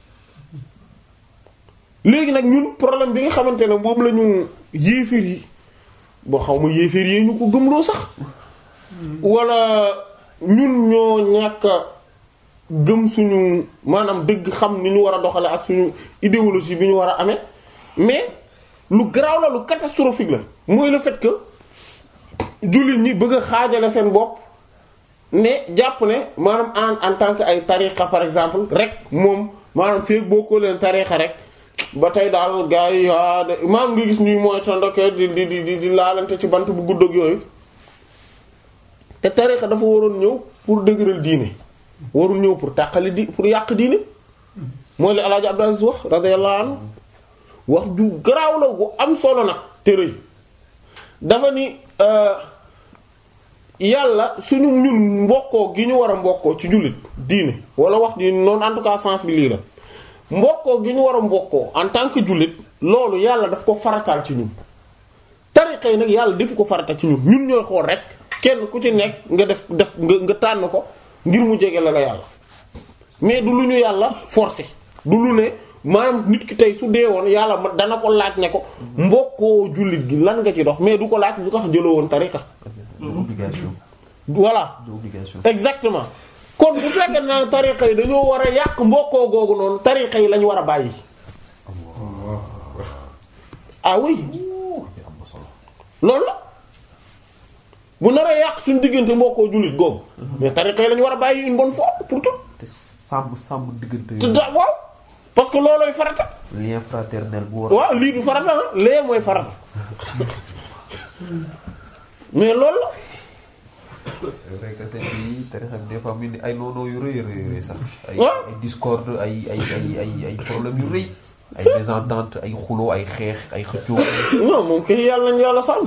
léegi nag ñun problème bi nga xamante ne moom la ñu yéefir yi boo xaw ma yéefir yi ñu ko gëmloo sax wala ñun ñoo ñàkk gëm suñu maanaam dëgg xam ni ñu war a doxale ak suñu idéologie bi ñu war a amee mais lu garaaw la lu catastrophique la mooy le fait que jullit ñi bëgg a xaajale seen bopp ne jàpp ne maanaam en en tant que ay tariqa par exemple rek moom maanaam feeg boo ko leen tariqa rek ba tey daal gars yi ah maam nga gis ñuy mooy tondoke di di di di laalante ci bant bu gudd ak yooyu te tariqa dafa waroon ñëw pour dëgëral diine warul ñëw pour tàqali di pour yàq diine mooy la Alaaji Abdou Aziz wax radiyallahu anhu wax ju garaaw la gu am solo nag te rëy dafa ni yàlla suñu ñun mbokkoo gi ñu war a mbokkoo ci jullit diine wala wax ji noonu en tout cas sens bi lii la mbokkoo gi ñu war a mbokkoo en tant que jullit loolu yàlla daf ko farataal ci ñun tariqa yi nag yàlla defu ko farata ci ñun ñun ñooy xool rek kenn ku ci nekk nga def def nga nga tànn ko ngir mu jege la la yàlla mais du lu ñu yàlla forcé du lu ne maanaam nit ki tey su dee woon yàlla ma dana ko laaj ne ko mbokkoo jullit gi lan nga ci dox mais du ko laaj lu tax jëloo woon tariqa obligation voilà obligation exactement kon bu fekkee naa tariqa yi dañoo war a yàq mbokkoo googu noonu tariqa yi lañu war a bàyyi ah oui loolu la bu nar a yàq suñu diggante mbokkoo jullit googu mais tariqa yi lañu war a bàyyi une bonne fois pour tout te sàmm sàmm diggante te da waaw parce que loolooy farata lien fraternel bu war waaw lii du farata ah lee mooy farata mais loolu la c'est vrai que seen bi tarixa bi des fois mu ni ay noonoo yu rëy rëy rëy sax ay Ouais. ay discorde ay ay ay ay ay problème yu rëy ay mésentente ay xuloo ay xeex ay xëccoo non moom kay yàlla nañu yàlla sàmm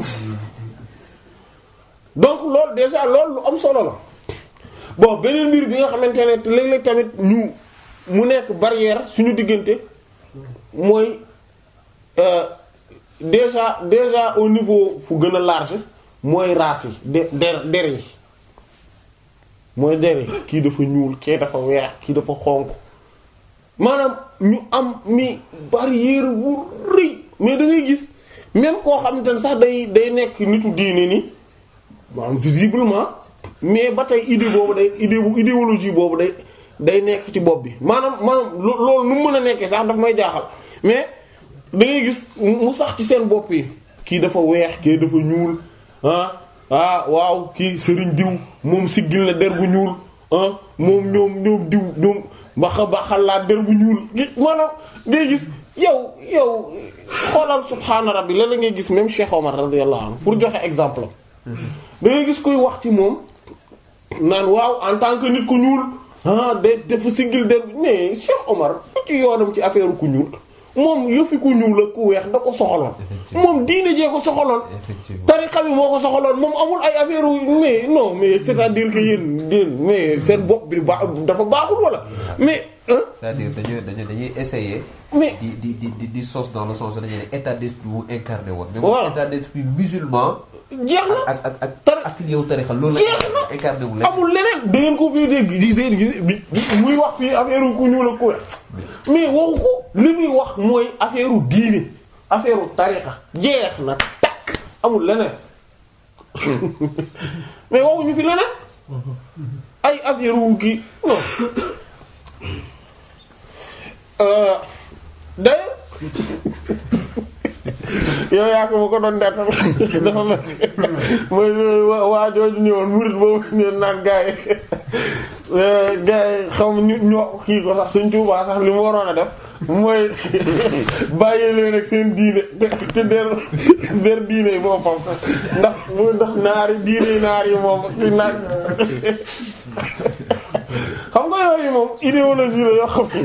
donc loolu déjà loolu lu am solo la bon beneen mbir bi nga xamante ne te léeg-léeg tamit ñu mu nekk barrière suñu diggante mooy euh, déjà déjà au niveau fu gën a large mooy race yi de der der yi mooy der yi kii dafa ñuul kii dafa weex kii dafa xonq maanaam ñu am mi barrière bu rëy mais da ngay gis même koo xamante ne sax day day nekk nitu diine ni maanaam visiblement mais ba tey idée boobu day idée bu idéologie boobu day day nekk ci bopp bi maanaam maanaam lo- loolu nu mu mën a nekkee sax daf may jaaxal mais da ngay gis mu sax ci seen bopp yi kii dafa weex kii dafa ñuul ah ah waaw kii sëriñ diw moom siggil na der bu ñuul ah moom ñoom ñoom diw ñoom baxa baxal laa der bu ñuul gi maanaam ngay gis yow yow xoolal subhaana rabbi la la ngay gis même Cheikh Omar radiyallahu anhu pour joxe exemple da ngay gis koy wax ci moom naan waaw en tant que nit ku ñuul ah de dafa siggil der mais Cheikh Omar ku ci yoonam ci affaire ku ñuul moom yëfi ku ñuul ak ku weex da ko soxaloon moom diine jee ko soxaloon effectivement tariqa bi moo ko soxaloon moom amul ay affaire mais non mais c'est-à-dire que yéen yéen mais seen bopp bi ba dafa baaxul wala mais hein c'est-à-dire dañuy dañuy dañuy essayer mais di di di di di sos dans le sens dañuy ne état d'esprit bu incarné woon mais Voilà. moom état d'esprit musulman jeex na ak ak ak Tar- affilié wu tarixa loolu Jeex la incarné wu leen amul leneen da ngeen ko fii dégg di seen gis bi muy wax fii affaire ku ñuul ak ku weex mais waxu ko li muy wax mooy affaire u diine affaire u tariqa jeex na takk amul leneen mais waxuñu fi leneen ay affaire wu kii non euh d'ailleurs yow yaa ko ma ko doon dettal dafa mel mooy waa jooju ñëwoon murid boobu ñëwoon naan gaa yi gaa yi xam ñu ñoo kii ko sax Sëriñ Tuubaa sax li mu waroon a def mooy bàyyi leen ak seen diine te te der der diine yi boppam ndax mu ndax naari diine yi naar yi moom ki naan xam nga yooyu moom idéologie la yoo xam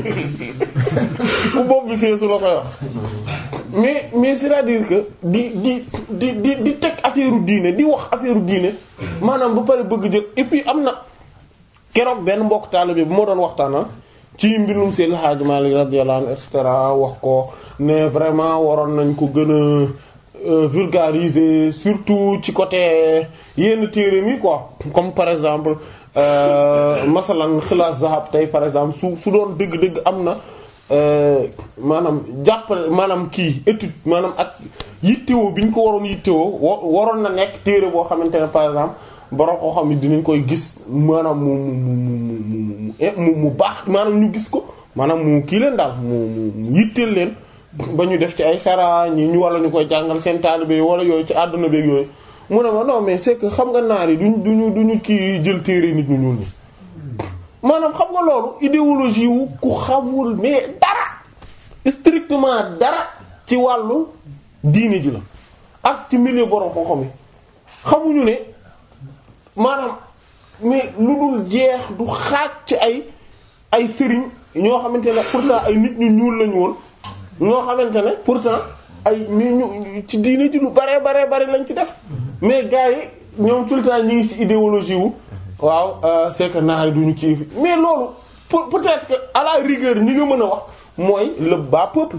ku bopp bi feesu la koy wax mais mais c'est-à-dire que di di di di di teg affaire diine di wax affaire diine maanaam ba pare bëgg jël et puis am na keroog benn mbokk taalibe bu moo doon waxtaana ci mbirum Seydil Hadji Malick radiyallahu anhu et cetera wax ko ne vraiment waroon nañ ko gën a vulgariser surtout ci côté yenn téere mi quoi comme par exemple masalan xilaas zahab tey par exemple su su doon dëgg-dëgg am na maanaam jàppale maanaam kii étude maanaam ak yittewoo bi ñu ko waroon yittewoo waroon na nekk téere boo xamante ne par exemple borom koo xam ne dinañ koy gis maanaam mu mu mu mu mu baax maanaam ñu gis ko maanaam mu kii leen daal mu mu yitteel leen ba ñu def ci ay sara ñi ñu wala ñu koy jàngal seen taalibe wala yooyu ci àdduna beeg yooyu mu ne ma non mais c'est que xam nga naar yi duñ duñu duñu kii jël téere nit ñu ñuul ñi maanaam xam nga loolu idéologie wu ku xamul mais dara strictement dara ci wàllu diine ji la ak ci milieu borom koo xam xamuñu ne maanaam mais lu dul jeex du xaaj ci ay ay sëriñ ñoo xamante ne pourtant ay nit ñu ñuul lañu woon ñoo xamante ne pourtant ay ñu ñu ci diine ji lu bare bare bare lañ ci def mais gars yi ñoom tout le temps ñi ngi ci idéologie wu waaw c'est que naar yi duñu kii mais loolu peut-être que à la rigueur ñi nga mën a wax mooy le bas peuple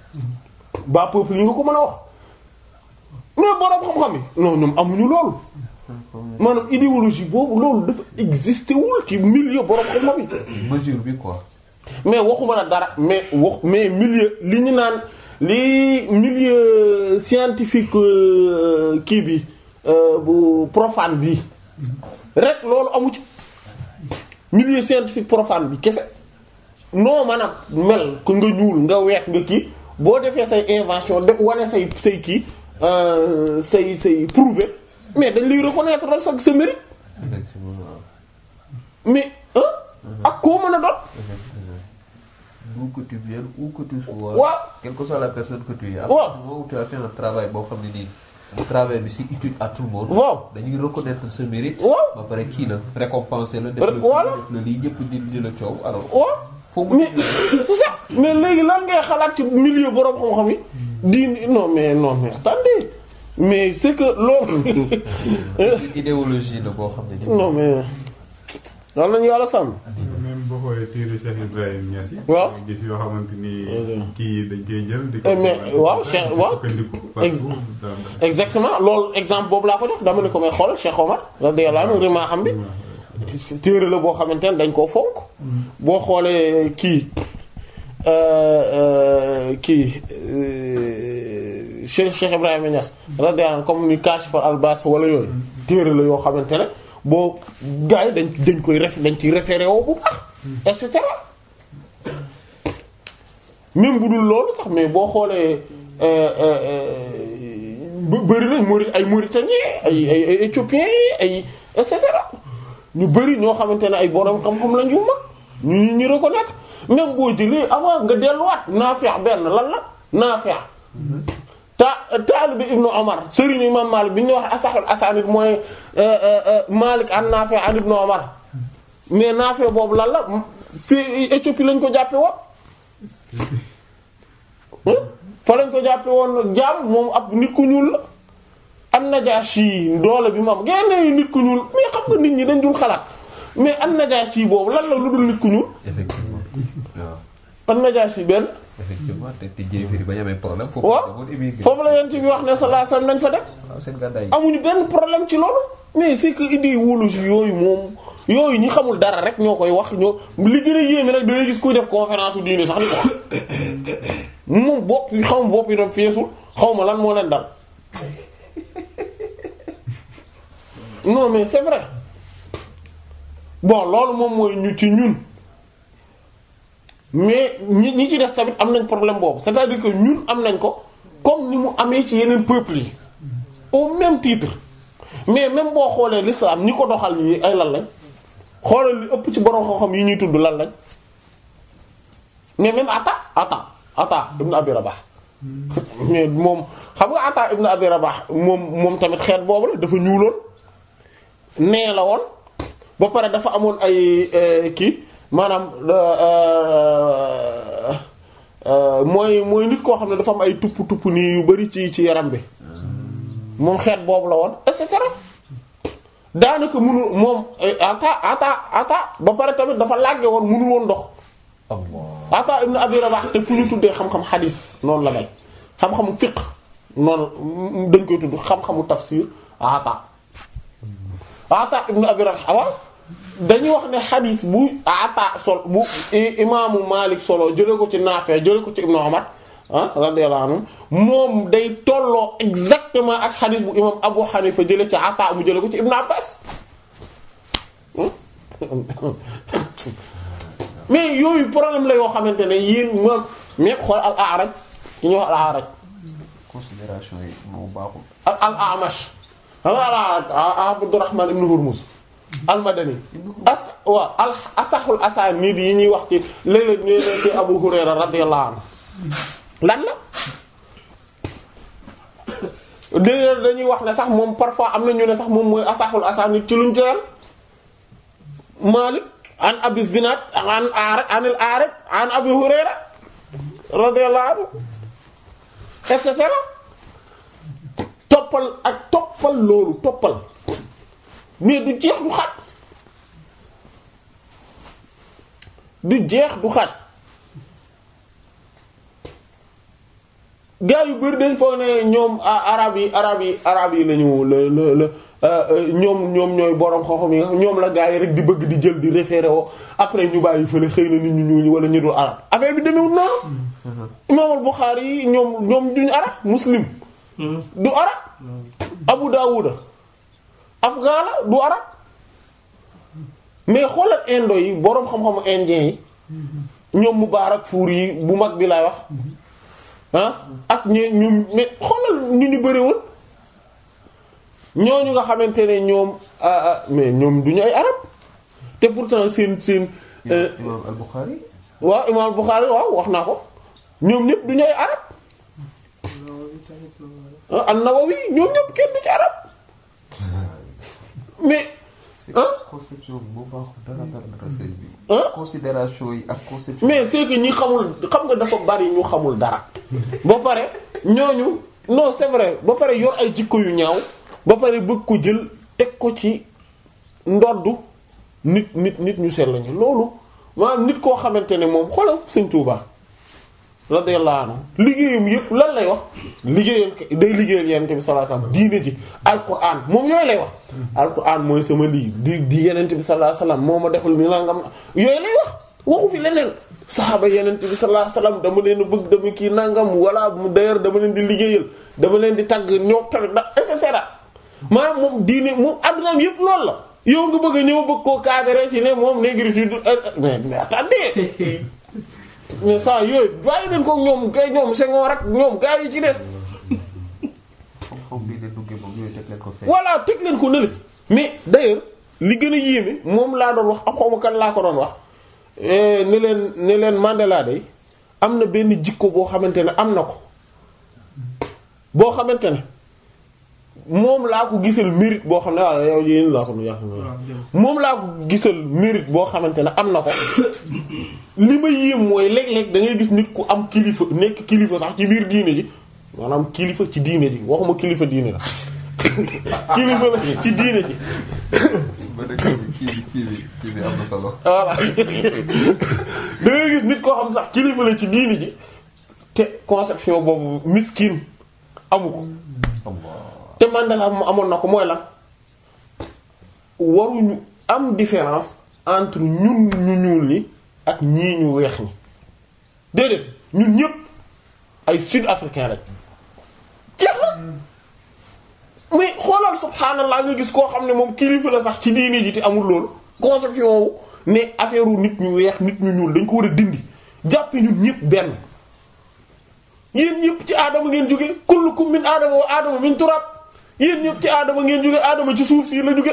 bas peuple yi nga ko mën a wax mais borom xam-xam yi non ñoom amuñu loolu maanaam idéologie boobu loolu dafa existé wul ci milieu borom xam-xam yi. mesure bi quoi. mais waxuma la dara mais wax mais milieu li ñu naan li milieu scientifique kii bi bu profane bi rek loolu amu ci milieu scientifique profane bi kese non maanaam mel ko nga ñuul nga weex nga kii boo defee say invention de wane say say kii say say prouver mais dañ lay reconnaître dal sa sa mérite mais ak koo mën a doon d'où que tu viennes où que tu sois. waaw quelle que soit la personne que tu es. waaw à partir du moment où tu as fait un travail boo xam ne nii. travail bi c'est utile à tout le monde. waaw dañuy reconnaître ce mérite. waaw ba pare kii la récompenser la. def la voilà def la lii ñëpp di di la coow alors. waaw foo mu mais c'est ça mais léegi lan ngay xalaat ci milieu borom xam-xam yi di non mais non mais attendez mais c'est que loolu idéologie la boo xam ne nii. non mais loolu lañu yàlla sàmm même boo xoolee téere Cheikh Ibrahim Niass yi. waaw nga gis yoo xamante ni kii dañ koy jël. di Eh, mais waaw Cheikh waaw sukkandiku Ex- partout dans- exactement loolu exemple boobu laa ko jox dama ne ko may xoolal Cheikh Omar radiyallahu anhu rima xam bi téere la boo xamante ne dañ koo fonk boo xoolee kii euh, euh, kii euh, Cheikh Cheikh Ibrahima Niass radiyallahu anhu comme ni Kashif al-Albas wala yooyu téere la yoo xamante ne boo gars yi dañ dañ koy ref dañ ciy référé woo bu baax et cetera même bu dul loolu sax mais boo xoolee bë- bëri nañ Maurit ay Mauritaniens ay ay ay Éthiopiens ay et cetera ñu bëri ñoo xamante ne ay borom xam-xam lañ yu mag ñu ñu reconnaître même boo jëlee avant nga delluwaat Naafi' benn lan la Naafi' ta taalibe Ibnu Omar Serigne Imam Malik bi ñu wax asaxul asanid mooy Malik an Naafi' an Ibnu Omar mais Naafi' boobu lan la fii Éthiopie lañ ko jàppe woon fa lañ ko jàppe woon jaam moom ab nit ku ñuul la an-Najashi doole bi moom génne nit ku ñuul mais xam nga nit ñi dañ dul xalaat mais an-Najashi boobu lan la lu dul nit ku ñuul effectivement waaw an-Najashi benn effectivement te te jéefiri ba ñu amee problème. foofu waaw demoon émigré. foofu la yent bi wax ne sallallahu alayhi wasallam nañ fa dem waaw seen gàddaay yi. amuñu benn problème ci loolu mais c'est que idéologie yooyu moom yooyu ñi xamul dara rek ñoo koy wax ñoo li gën a yéeme nag da ngay gis kuy def conférence u diine sax ni ko wax moom bopp yi xaw ma bopp yi daf feesul xaw ma lan moo leen dal non mais c'est vrai bon loolu moom mooy ñu ci ñun mais ñi ñi ci des tamit am nañ problème boobu c'est-à-dire que ñun am nañ ko comme ni mu amee ci yeneen peuples yi au même titre mais même boo xoolee l'islam ñi ko doxal nii ay lan lañ xoolal li ëpp ci borom xam-xam yi ñuy tudd lan lañ mais même Ata Ata Ata ibn Abi Rabah mais moom xam nga Ata ibn Abi Rabah moom moom tamit xeet boobu la dafa ñuuloon nee la woon ba pare dafa amoon ay kii maanaam mooy mooy nit koo xam ne dafa am ay tupp tupp nii yu bari ci ci yaram bi moom xeet boobu la woon et cetera daanaka mënul moom ata ata ata ba pare tamit dafa làgge woon mënul woon dox ata ibn abi rabah te fu ñu tuddee xam-xam xadiis noonu la mel xam-xamu fiqh noonu dañ koy tudd xam-xamu tafsir ata ata ibn abi rabah waaw dañuy wax ne xadiis bu ata sol bu imaamu Malik solo jële ko ci Naafi jële ko ci ibnu Umar ah radiyallahu anhu moom day tolloo exactement ak xadiis bu imaam Abu Hanifa jële ci ata mu jële ko ci ibnu Abbas mais yooyu problème la yoo xamante ne yéen moom mais xool al A'raj ki ñuy wax al A'raj considération yi moo baaxul al al A'mash xam nga al A'raj Abdurrahman ibn Hurmuz almadani as waaw al asaxul asaanid yi ñuy wax ci léeg-léeg ñu ne ci Abu Hurayra radiyallahu anhu lan la dé dañuy wax ne sax moom parfois am na ñu ne sax moom mooy asaxul asaanid ci luñ joyal Malik an Abi Zinad an A'raj an al-A'raj an Abi Hurayra radiyallahu anhu et cetera toppal ak toppal loolu toppal mais du jeex du xaaj du jeex du xaaj gaa yu bari dañ foog ne ñoom arab yi arab yi arab yi lañu la la la ñoom ñoom ñooy borom xoxom yi ñoom la gaa yi rek di bëgg di jël di référé woo après ñu bàyyi fële xëy na nit ñu ñuul wala ñu dul arab affaire bi demewul noonu imam al-Bukhari yi ñoom ñoom duñu arab muslim du arab Abu Dawuda afghan la du arab mais xoolal indo yi boroom xam-xamu indien yi ñoom Mubaarak fuur yi bu mag bi lay wax ah ak ñu ñu mais xoolal ñu ñu bëriwoon ñooñu nga xamante ne ñoom mais ñoom du ñu ay arab te pourtant seen seen. imam al-Bukhari. waaw imam al-Bukhari waaw wax naa ko ñoom ñëpp du ñu ay arab ah an-Nawawi ñoom ñëpp kenn du ci arab mais. ah conception bi moo baaxul dara dara dara sëñ bi. ah considération yi ak conception. mais c'est que ñi xamul xam nga dafa bari ñu xamul dara. ba pare ñooñu non c'est vrai ba pare yor ay jikko yu ñaaw ba pare bëgg ko jël teg ko ci ndoddu nit nit nit ñu sell lañu loolu maanaam nit koo xamante ne moom xoolal Sëñ Tuubaa radiyallahu anhu liggéeyam yëpp lan lay wax liggéeyal day liggéeyal Yonent bi sallallahu alayhi wasallam diine ji alquran moom yooyu lay wax alquran mooy sama lii di di Yonent bi sallallahu alayhi wasallam moo ma defal ni nangam yooyu lay wax waxu fi leneen saxaaba Yonent bi sallallahu alayhi wasallam dama leen bëgg dama kii nangam wala d'ailleurs dama leen di liggéeyal dama leen di tagg ñoo tamit da et cetera maanaam moom diine moom addunaam yëpp loolu la yow nga bëgg a ñëw bëgg koo cadrer ci ne moom négritude mais mais attendez mais ça yooyu bàyyi leen ko ñoom gay ñoom Senghor rek ñoom gaa yi ci des xam-xam bii de duggee moom yooyu teg leen ko fee. voilà teg leen ko nële mais d'ailleurs li gën a yéeme moom laa doon wax ak xawma kan laa ko doon wax ne leen ne leen Mandela day am na benn jikko boo xamante ne am na ko boo xamante ne moom laa ko gisal mérite boo xam ne waaw yow yéen laa ko nu yàq moom laa ko gisal mérite boo xamante ne am na ko li ma yéem mooy léeg-léeg da ngay gis nit ku am kilifa nekk kilifa sax ci biir diine ji maanaam kilifa ci diine ji waxuma kilifa diine la kilifa la ci diine ji ba dëkk bi kii bi kii bi kii bi am na solo. voilà da ngay gis nit koo xam sax kilifa la ci diine ji te conception boobu miskin amu ko te Mandela amoon na ko mooy lan waruñu am différence entre ñun ñu ñuul ñi ak ñii ñu weex ñi déedéet ñun ñëpp ay sud africain lañ jeex na mais xoolal subhaanallaa nga gis koo xam ne moom kilifa la sax ci diini ji te amul loolu conception wu ne affaire wu nit ñu weex nit ñu ñuul dañ ko war a dindi jàppe ñun ñëpp benn yéen ñëpp ci aadama ngeen jóge kullukum min aadama wa aadama min turab yéen ñëpp ci aadama ngeen jóge aadama ci suuf si la jóge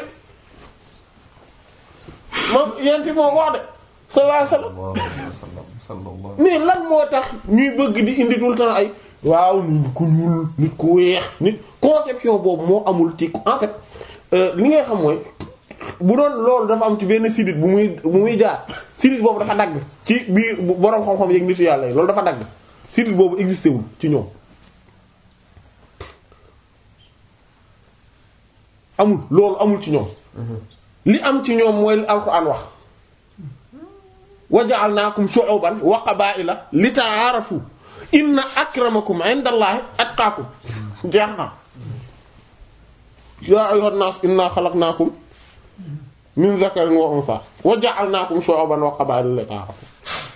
moom yenti moo ko wax de sallallahu alayhi wasallam sallallahu alayhi wa sallam sallallahu mais lan moo tax ñuy bëgg di indi tout le temps ay waaw nit ku ñuul nit ku weex nit conception boobu moo amul ci en fait euh, li ngay xam mooy bu doon loolu dafa am ci benn sidit bu muy bu muy jaar sidit boobu dafa dagg ci biir bu- boroom xam-xam yeeg nitu yàlla yi loolu dafa dagg sidit boobu existé wul ci ñoom amul loolu amul ci ñoom li am ci ñoom mooy li alquran wax wa ja'alnaakum shu'uban wa qabaa'ila li ta'aarafu inna akramakum 'inda allahi atqaakum jeex na yaa ayyuhan naas inna xalaqnaakum min zakarin wa unsa wa ja'alnaakum shu'uban wa qabaa'ila li ta'aarafu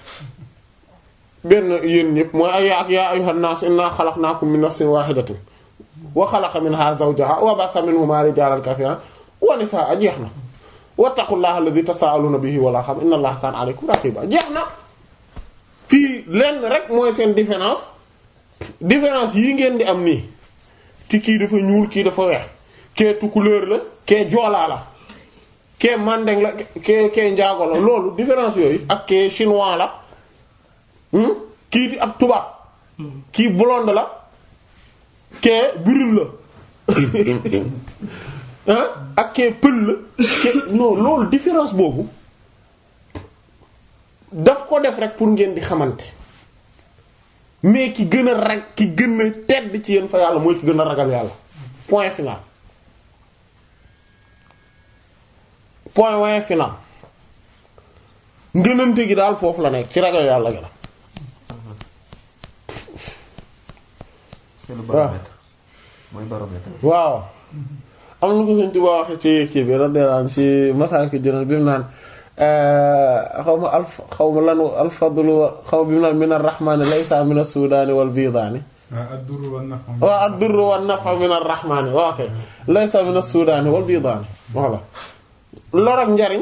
benn yéen ñëpp mooy ay ak yaa ayyuhan naas inna xalaqnaakum min nafsin waahidatin wa xalaqa minhaa zawjahaa wa batha minhumaa rijaalan kasiiran wa nisaa jeex na wattaqullaha alladhi tasaaluna bihi wal arham inna allaha kana alaykum raqiba jeex na fii lenn rek mooy seen différence différence yi ngeen di am nii ci kii dafa ñuul kii dafa weex kee tukulóor la kee joolaa la kee mandeng la kee kee njaago la loolu différence yooyu ak kee chinois la hmm? kii di ab tubaab kii blonde la kee brune la ah ak kee pël la ke non loolu différence boobu daf ko def rek pour ngeen di xamante mais ki gën a rag ki gën a tedd ci yéen fa yàlla mooy ki gën a ragal yàlla point final point point final ngënante gi daal foofu la nekk ci ragal yàlla gi la c'est le baromètre mooy baromètre waaw am na ko Sëriñ Tuubaa waxe ci kii bi radiyallahu anhu ci Masaalikul Jinaan bi mu naan xaw ma alf xaw ma lan alfadlu xaw ma bi mu naan min ar-rahmaani laysa min as-suudaani wal biidaani ah ad-durru wan-naf'u. waaw ad-durru wan-naf'u min ar-rahmaani waaw ok laysa min as-suudaani wal biidaani voilà lor ak njariñ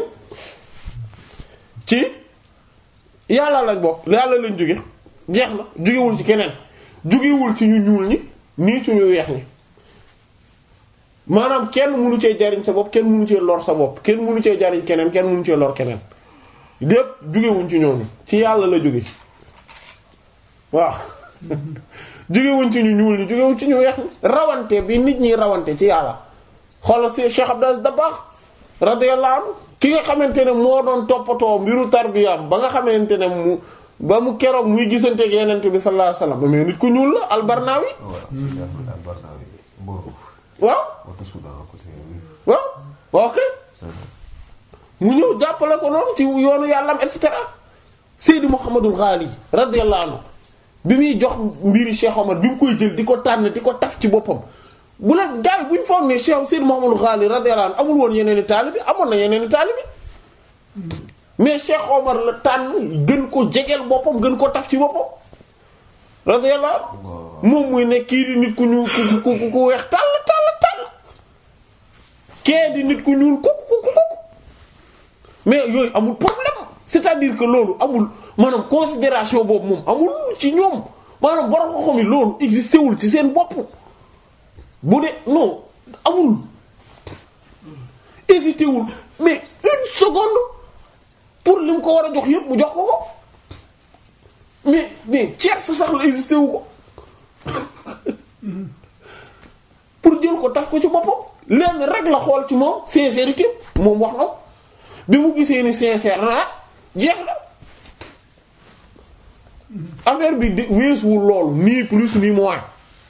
ci yàlla lañ bokk yàlla lañ jóge jeex na jógewul ci keneen jógewul ci ñu ñuul ñi nii ci ñu weex ñi maanaam kenn mënu cee jariñ sa bopp kenn mënu cee lor sa bopp kenn mënu cee jariñ keneen kenn mënu cee lor keneen lépp jógewuñ ci ñooñu ci yàlla la jóge waaw jógewuñ ci ñu ñuul ñi jógewuñ ci ñu weex ñi rawante bi nit ñi rawante ci yàlla xoolal si Cheikh Abdou Aziz Dabakh radiyallahu anhu ki nga xamante ne moo doon toppatoo mbiru tarbiyaam ba nga xamante ne mu ba mu keroog muy gisanteeg yenent bi sallallahu alayhi wasallam mais nit ku ñuul la albarnawi voilà Cheikh Ahmed Al-Barnawi Mboro waaw watu Soudan à côté oui. waaw waaw ok mu ñëw jàppale ko noonu ci yoonu yàllam et cetera Seydi Mouhamadul Ghali radiyallahu anhu bi muy jox mbiri Cheikh Omar bi mu koy jël di ko tànn di ko taf ci boppam bu la gaay bu ñu foog ne Cheikh Seydi Mouhamadul Ghali radiyallahu anhu amul woon yeneen i taalibi amoon na yeneen i taalibi mais Cheikh Omar la tànn gën ko jegeel boppam gën ko taf ci boppam radiyallahu anhu moom muy ne kii di nit ku ñu ku ku ku weex tàll tàll tàll kee di nit ku ñuul kuk kuk kuk mais yooyu amul problème c'est-à-dire que loolu amul maanaam considération boobu moom amul ci ñoom maanaam borom ko xam loolu existé wul ci seen bopp bu dee non amul hésité wul mais une seconde pour li mu ko war a jox yépp mu jox ko ko mais mais tiers sax la hésité wu ko pour jël ko taf ko ci boppam lenn rek la xool ci moom sincérité moom wax na ko bi mu gisee ni sincère na jeex na affaire bi de weesuwul loolu ni plus ni moins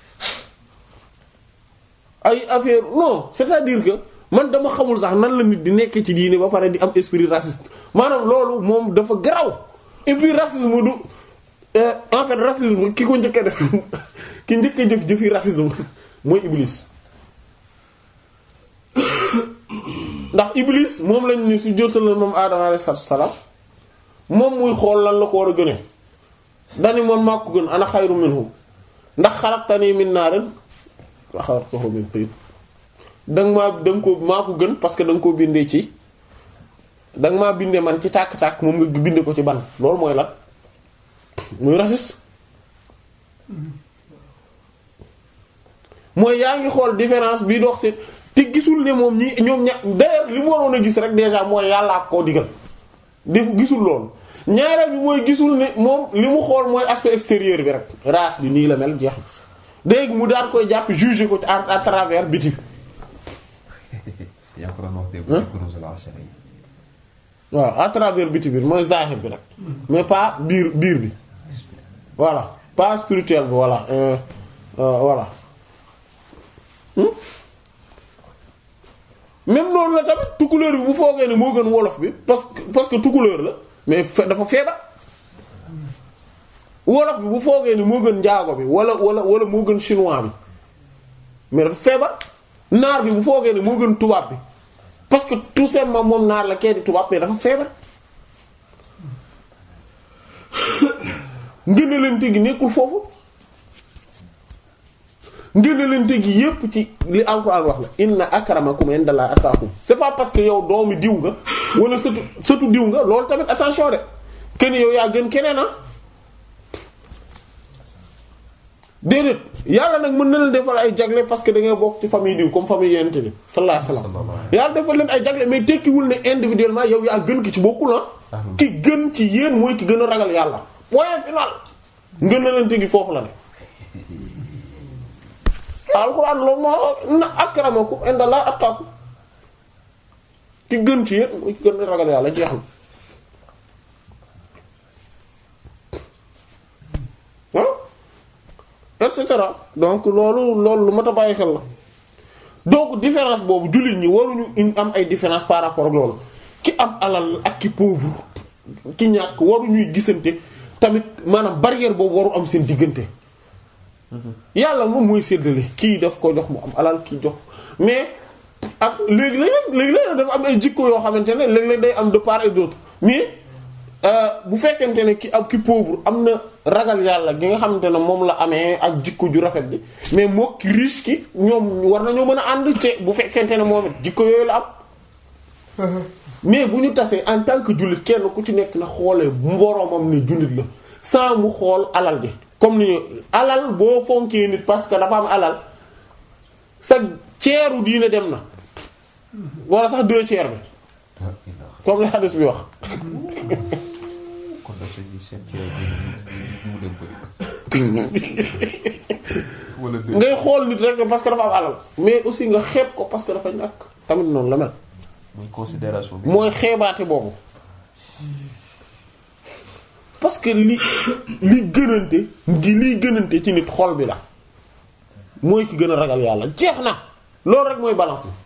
ay affaire non c'est-à-dire que man dama xamul sax nan la nit di nekk ci diine ba pare di am esprit raciste maanaam loolu moom dafa garaw et puis racisme du euh, en fait racisme ki ko njëkk a def ki njëkk a jëf jëfi racisme mooy Iblis ndax iblis moom lañ ni su jotal moom aadama alayhi salaam moom muy xool lan la ko war a gënee dani moom maa ko gën ana xayru minhum ndax xalaqtani min naarin wa xalaqtahu min tiin danga maa danga ko maa ko gën parce que danga koo bindee ci danga maa bindee man ci tàkk-tàkk moom nga binde ko ci ban loolu mooy lan muy raciste mooy yaa ngi xool différence bi dox ci te gisul ne moom ñi ñoom ña d'ailleurs li mu waroon a gis rek déjà mooy yàlla ak koo digal def gisul loolu ñaareel bi mooy gisul ne moom li mu xool mooy aspect extérieur bi rek race bi nii la mel jeex léegi mu daal koy jàpp juger ko à à travers biti yaa ko doon wax dégg nga kuréel la ashari yi. waaw à travers biti bi mooy zahir bi nag mais pas biir biir bi voilà pas spirituel bi voilà euh, euh, voilà Hmm? même noonu la tamit tukulóor bi bu foogee ne moo gën wolof bi parce que parce que tukulóor la mais fe- dafa feebar wolof bi bu foogee ne moo gën njaago bi wala wala wala moo gën chinois bi mais dafa feebar naar bi bu foogee ne moo gën tubaab bi parce que tout simplement moom naar la kee di tubaab mais dafa feebar ngënalante gi nekkul foofu ngënalante gi yépp ci li alxuraan wax la inna akramakum indallahi atqakum c'est pas parce que yow doomi diw nga wala sëtu sëtu diw nga loolu tamit attention de kenn yow yaa gën keneen ah déedéet yàlla nag mën na leen defal ay jagle parce que da ngay bokk ci famille diw comme famille yonent bi sallallahu alayhi wasallam yàlla defal leen ay jagle mais tekkiwul ne individuellement yow yaa gën ki ci bokkul ah ki gën ci yéen mooy ki gën a ragal yàlla point final ngën na leen tegi foofu la ne alxuraan loolu moo na akramakum indallahi atqakum ki gën ci yéen mooy ki gën a ragal yàlla jeex na ah et cetera donc loolu loolu lu mat a bàyyi xel la donc différence boobu jullit ñi waruñu in- am ay différence par rapport ak loolu ki am alal ak ki pauvre ki ñàkk waruñuy gisante tamit maanaam barrière boobu waru am seen diggante yàlla moom mooy séddale kii daf ko jox mu am alal kii jox mais ak léegi léeg léegi léeg dafa am ay jikko yoo xamante ne léeg-léeg day am de part et d'autre mais euh, bu fekkente ne ki ab ki pauvre am na ragal yàlla gi nga xamante ne moom la amee ak jikko ju rafet bi mais moo ki riche ki ñoom war nañoo mën a ànd te bu fekkente ne moom it jikko yooyu la am mais bu ñu tasee en tant que jullit kenn ku ci nekk na xoolee mboromam ne jullit la sans mu xool alal ji comme ni ñu alal boo fonkee nit parce que dafa am alal sa ceeru diine dem na wala sax deux tiers bi comme li hadis bi wax kon nag dañuy seen ceeb bi mu dem bëri. wala deux. ngay xool nit rek parce que dafa am alal mais aussi nga xeeb ko parce que dafa ñàkk tamit noonu la mel muy considération bi. mooy xeebaate boobu parce que li li gënante gi liy gënante ci nit xol bi la mooy ki gën a ragal yàlla jeex na loolu rek mooy balance bi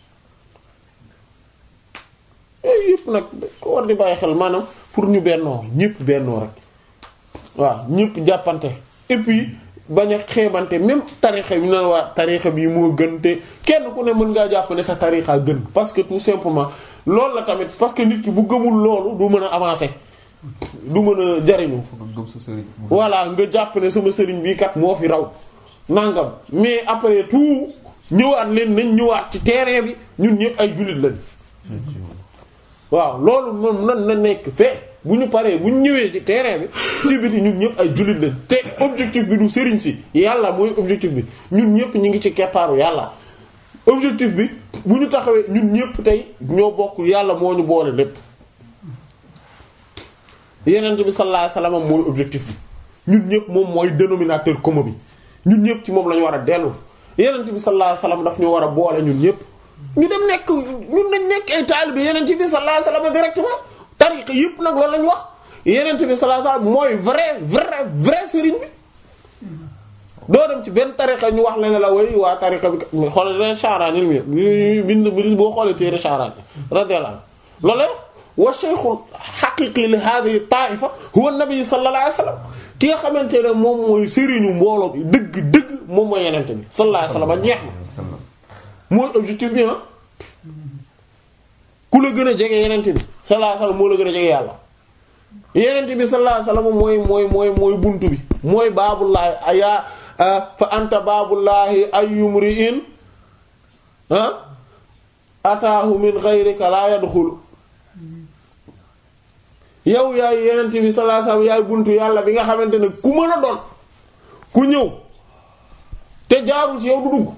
yooyu yëpp nag ko war di bàyyi xel maanaam pour ñu bennoo ñëpp bennoo rek waaw ñëpp jàppante et puis bañ a xeebante même tarixa bi na la waa tarixa bi moo gën te kenn ku ne mën ngaa jàpp ne sa tarixa gën parce que tout simplement loolu la tamit parce que nit ki bu gëmul loolu du mën a avancer du mën a jariñu foog nga gëm sa sëriñ. mu voilà nga jàpp ne sama sëriñ bii kat moo fi raw nangam mais après tout ñëwaat leen nañ ñëwaat ci terrain bi ñun ñëpp ay jullit lañ waaw loolu moom nan na nekk fee bu ñu paree bu ñu ñëwee ci terrain bi ci biti ñun ñëpp ay jullit lañ te objectif bi du sëriñ si yàlla mooy objectif bi ñun ñëpp ñu ngi ci keppaaru yàlla objectif bi bu ñu taxawee ñun ñëpp tey ñoo bokk yàlla moo ñu boole lépp yenent bi sallallahu alayhi wasallam mooy objectif bi ñun ñëpp moom mooy dénominateur commun bi ñun ñëpp ci moom la ñu war a dellu yenent bi sallallahu alayhi wasallam daf ñu war a boole ñun ñëpp ñu dem nekk ñun dañ nekk ay taalibe yenent bi sallallahu alayhi wasallam directement tariqa yëpp nag loolu lañu wax yenent bi sallallahu alayhi wasallam mooy vrai vrai vrai sëriñ bi doo dem ci benn tariqa ñu wax la ne la way waa tariqa bi mais xoolal leen Sha'rani mi bind bind boo xoolee téere Sha'rani radiyallahu anhu loolu lay wax wa shaykhul haqiqi li hadhihi ta'ifa huwa an-nabi sallallahu alayhi wasallam ki nga xamante ne moom mooy sëriñu mbooloo bi dëgg dëgg moom mooy yenente bi sallallahu alayhi wasallam jeex na sallam. mooy objectif bi ah la gën a jege yenente bi sallallahu alayhi wasallam moo la gën a jege yàlla yenente bi sallallahu alayhi wasallam mooy mooy mooy mooy buntu bi mooy baabullaahi aya fa anta baabullaahi ayyumri'in ah ataahu min ghayrika la yadkhulu yow yaay yenente bi sallallahu alayhi wasallam yaay buntu yàlla bi nga xamante ne ku mën a doon ku ñëw te jaarul ci yow du dugg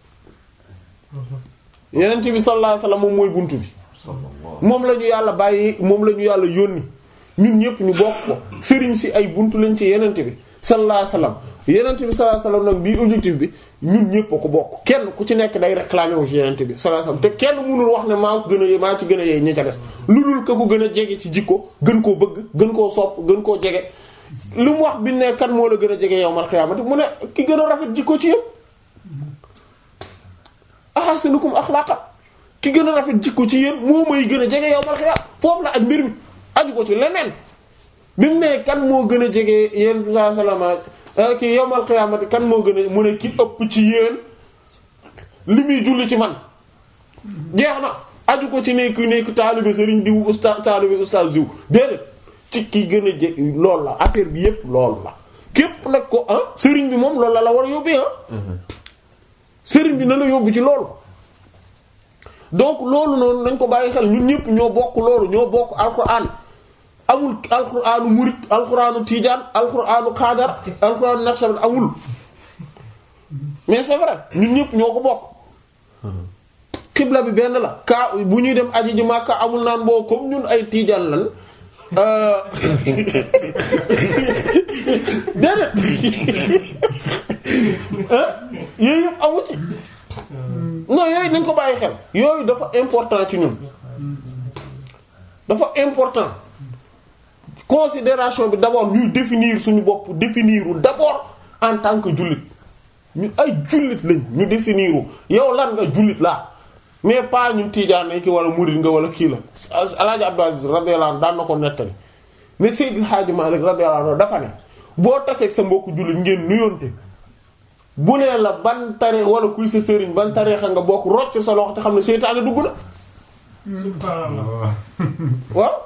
yenente bi sallallahu alayhi wasallam moom mooy buntu bi moom la ñu yàlla bàyyi moom la ñu yàlla yónni ñun ñëpp ñu bokk ko sëriñ si ay buntu lañ ci yenente bi sallallahu alayhi wasallam yenente bi sallallahu alayhi wasallam nag bii objectif bi ñun ñëpp a ko bokk kenn ku ci nekk day réclamer wu ci yenente bi sallallahu alayhi wasallam te kenn mënul wax ne maa ko gën a maa ci gën a yee ñi ca des lu dul ka ko gën a jege ci jikko gën koo bëgg gën koo sopp gën koo jege lu mu wax bi ne kan moo la gën a jege yawmal xiyaamati mu ne ki gën a rafet jikko ci yëpp ahasinukum axlaaqa ki gën a rafet jikko ci yéen moo may gën a jege yawmal xiyaam foofu la ak mbir mi aju ko ci leneen bi mu ne kan moo gën a jege yéen saa salama ki yawmal xiyaamati kan moo gën a mu ne ki ëpp ci yéen li muy julli ci man jeex na aju ko ci nekk nekk taalibe sëriñ diw ustaz taalibe ustaz diw déedéet ci ki gën a jege loolu la affaire bi yépp loolu la képp nag ko ah sëriñ bi moom loolu la la war a yóbbee ah sëriñ bi na la yóbbu ci loolu donc loolu noonu nañ ko bàyyi xel ñun ñëpp ñoo bokk loolu ñoo bokk alquran amul alquranu murit alquranu tijaan alquranu xaadar alquranu naqshband amul mais c'est vrai ñun ñëpp ñoo ko bokk xibla bi benn la ka bu ñuy dem aji ji Makka amul naan boo comme ñun ay tijaan lan déedéet yooyu yëpp amu ci non yooyu nañ ko bàyyi xel yooyu dafa important ci ñun dafa important considération bi d'abord ñuy définir suñu bopp définiru d'abord en tant que jullit ñu ay jullit lañ ñu définiru yow lan nga jullit laa mais pas ñun tiijaan nañ ki wala murid nga wala kii la alaaji Abdou Aziz radiyallahu anhu daan na ko nettali ne Seydil Hadji Malick radiyallahu anhu dafa ne boo taseeg sa mbokku jullit ngeen nuyoonte bu nee la ban tare wala kuy sa sëriñ ban tareexa nga bokk rocc sa loxo te xam ne seytaane dugg na subhaanallah waaw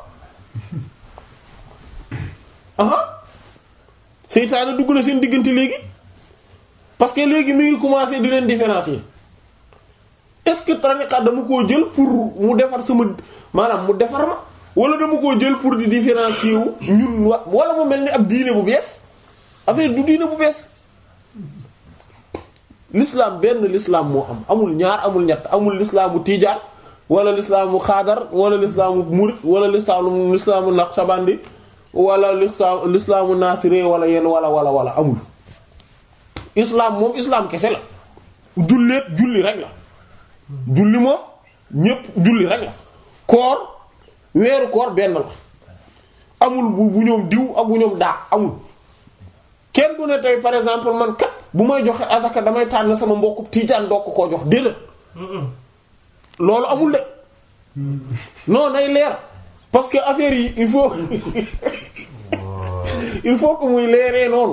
aha seytaane dugg na seen diggante léegi parce que léegi mi ngi commencer di leen différencier est-ce que tariqa dama koo jël pour mu defar sama maanaam mu defar ma wala dama koo jël pour di différencier wu ñun wa wala mu mel ni ab diine bu bees affaire du diine bu bees l'islam benn l'islam moo am amul ñaar amul ñett amul l'islaamu tiijaan wala l'islaamu xaadar wala l'islaamu murit wala l'islaamu l'islaamu naqshbandi wala l'islaamu l'islaamu naasire wala yenn wala wala wala amul islam moom islam kese la julleet julli rek la julli moom ñépp julli rek la koor weeru koor benn la amul bu bu ñoom diw ak bu ñoom daa amul kenn du ne tey par exemple man kat bu may joxe asaka damay tànn sama mbokku tiijaan doo ko koo jox déedéet loolu amul de non nay leer parce que affaire yi il faut il faut que muy leeree noonu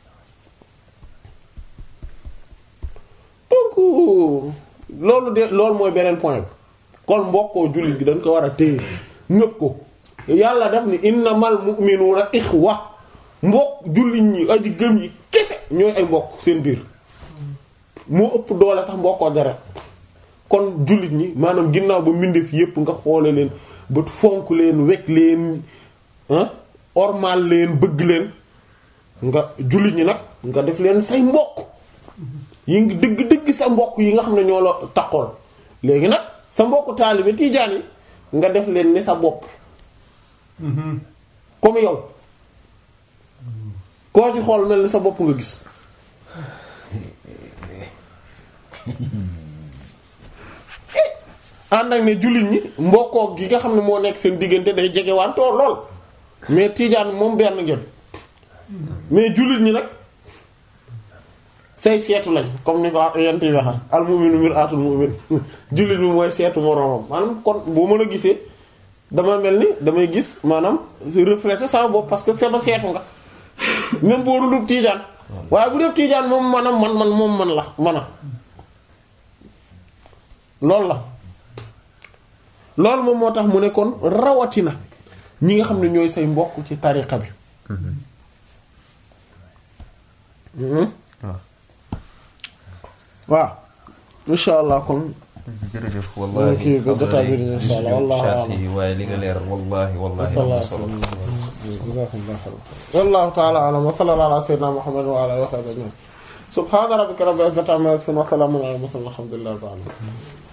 donc loolu de loolu mooy beneen point bi kon mbokkoo jullit gi dañ ko war a téye ñëpp ko yàlla def ni innamal mu'minuna ikhwa mbokk jullit ñi aji gëm yi kese ñooy ay mbokk seen biir moo ëpp doole sax mbokkoo deret kon jullit ñi maanaam ginnaaw ba mbindeef yépp nga xoole leen ba fonk leen wekk leen ah ormal leen bëgg leen nga jullit ñi nag nga def leen say mbokk yi ngi dëgg dëgg sa mbokk yi nga xam ne ñoo la takkool léegi nag sa mbokk taalibe tiijaan yi nga def leen ni sa bopp comme yow koo ci xool mel ni sa bopp nga gis ànd ak ne jullit ñi mbokkoo gi nga xam ne moo nekk seen diggante day jege wantoo lool mais tiijaan moom benn ngeen mais jullit ñi nag say seetu lañ comme ni ko yent yi waxa al mu'minu mir'atul mu'min jullit bi mooy seetu moroomam maanaam kon boo mën a gisee dama mel ni damay gis maanaam refléter sama bopp parce que c'est ba seetu nga même boo dul tiijaan waaye bu dee tiijaan moom manam man man moom man la mana loolu la loolu moom moo tax mu ne kon rawatina ñi nga xam ne ñooy say mbokk ci tariqa bi Mhm. waaw waaw insha allah kon jërëjëf kii wallahi ba jotaay bi dina insha Allah, wallahu a'lam. yi waaye li nga leeral wallahi wallahi am na solo jazakumullahu khairan wallahu ta'ala a'lam wa sallallahu ala sayyidina muhammad wa ala alihi wa sahbihi ajma'in subhana rabbika rabbil izzati amma yasifun wa salamun ala al mursalin walhamdulillahi rabbil alamin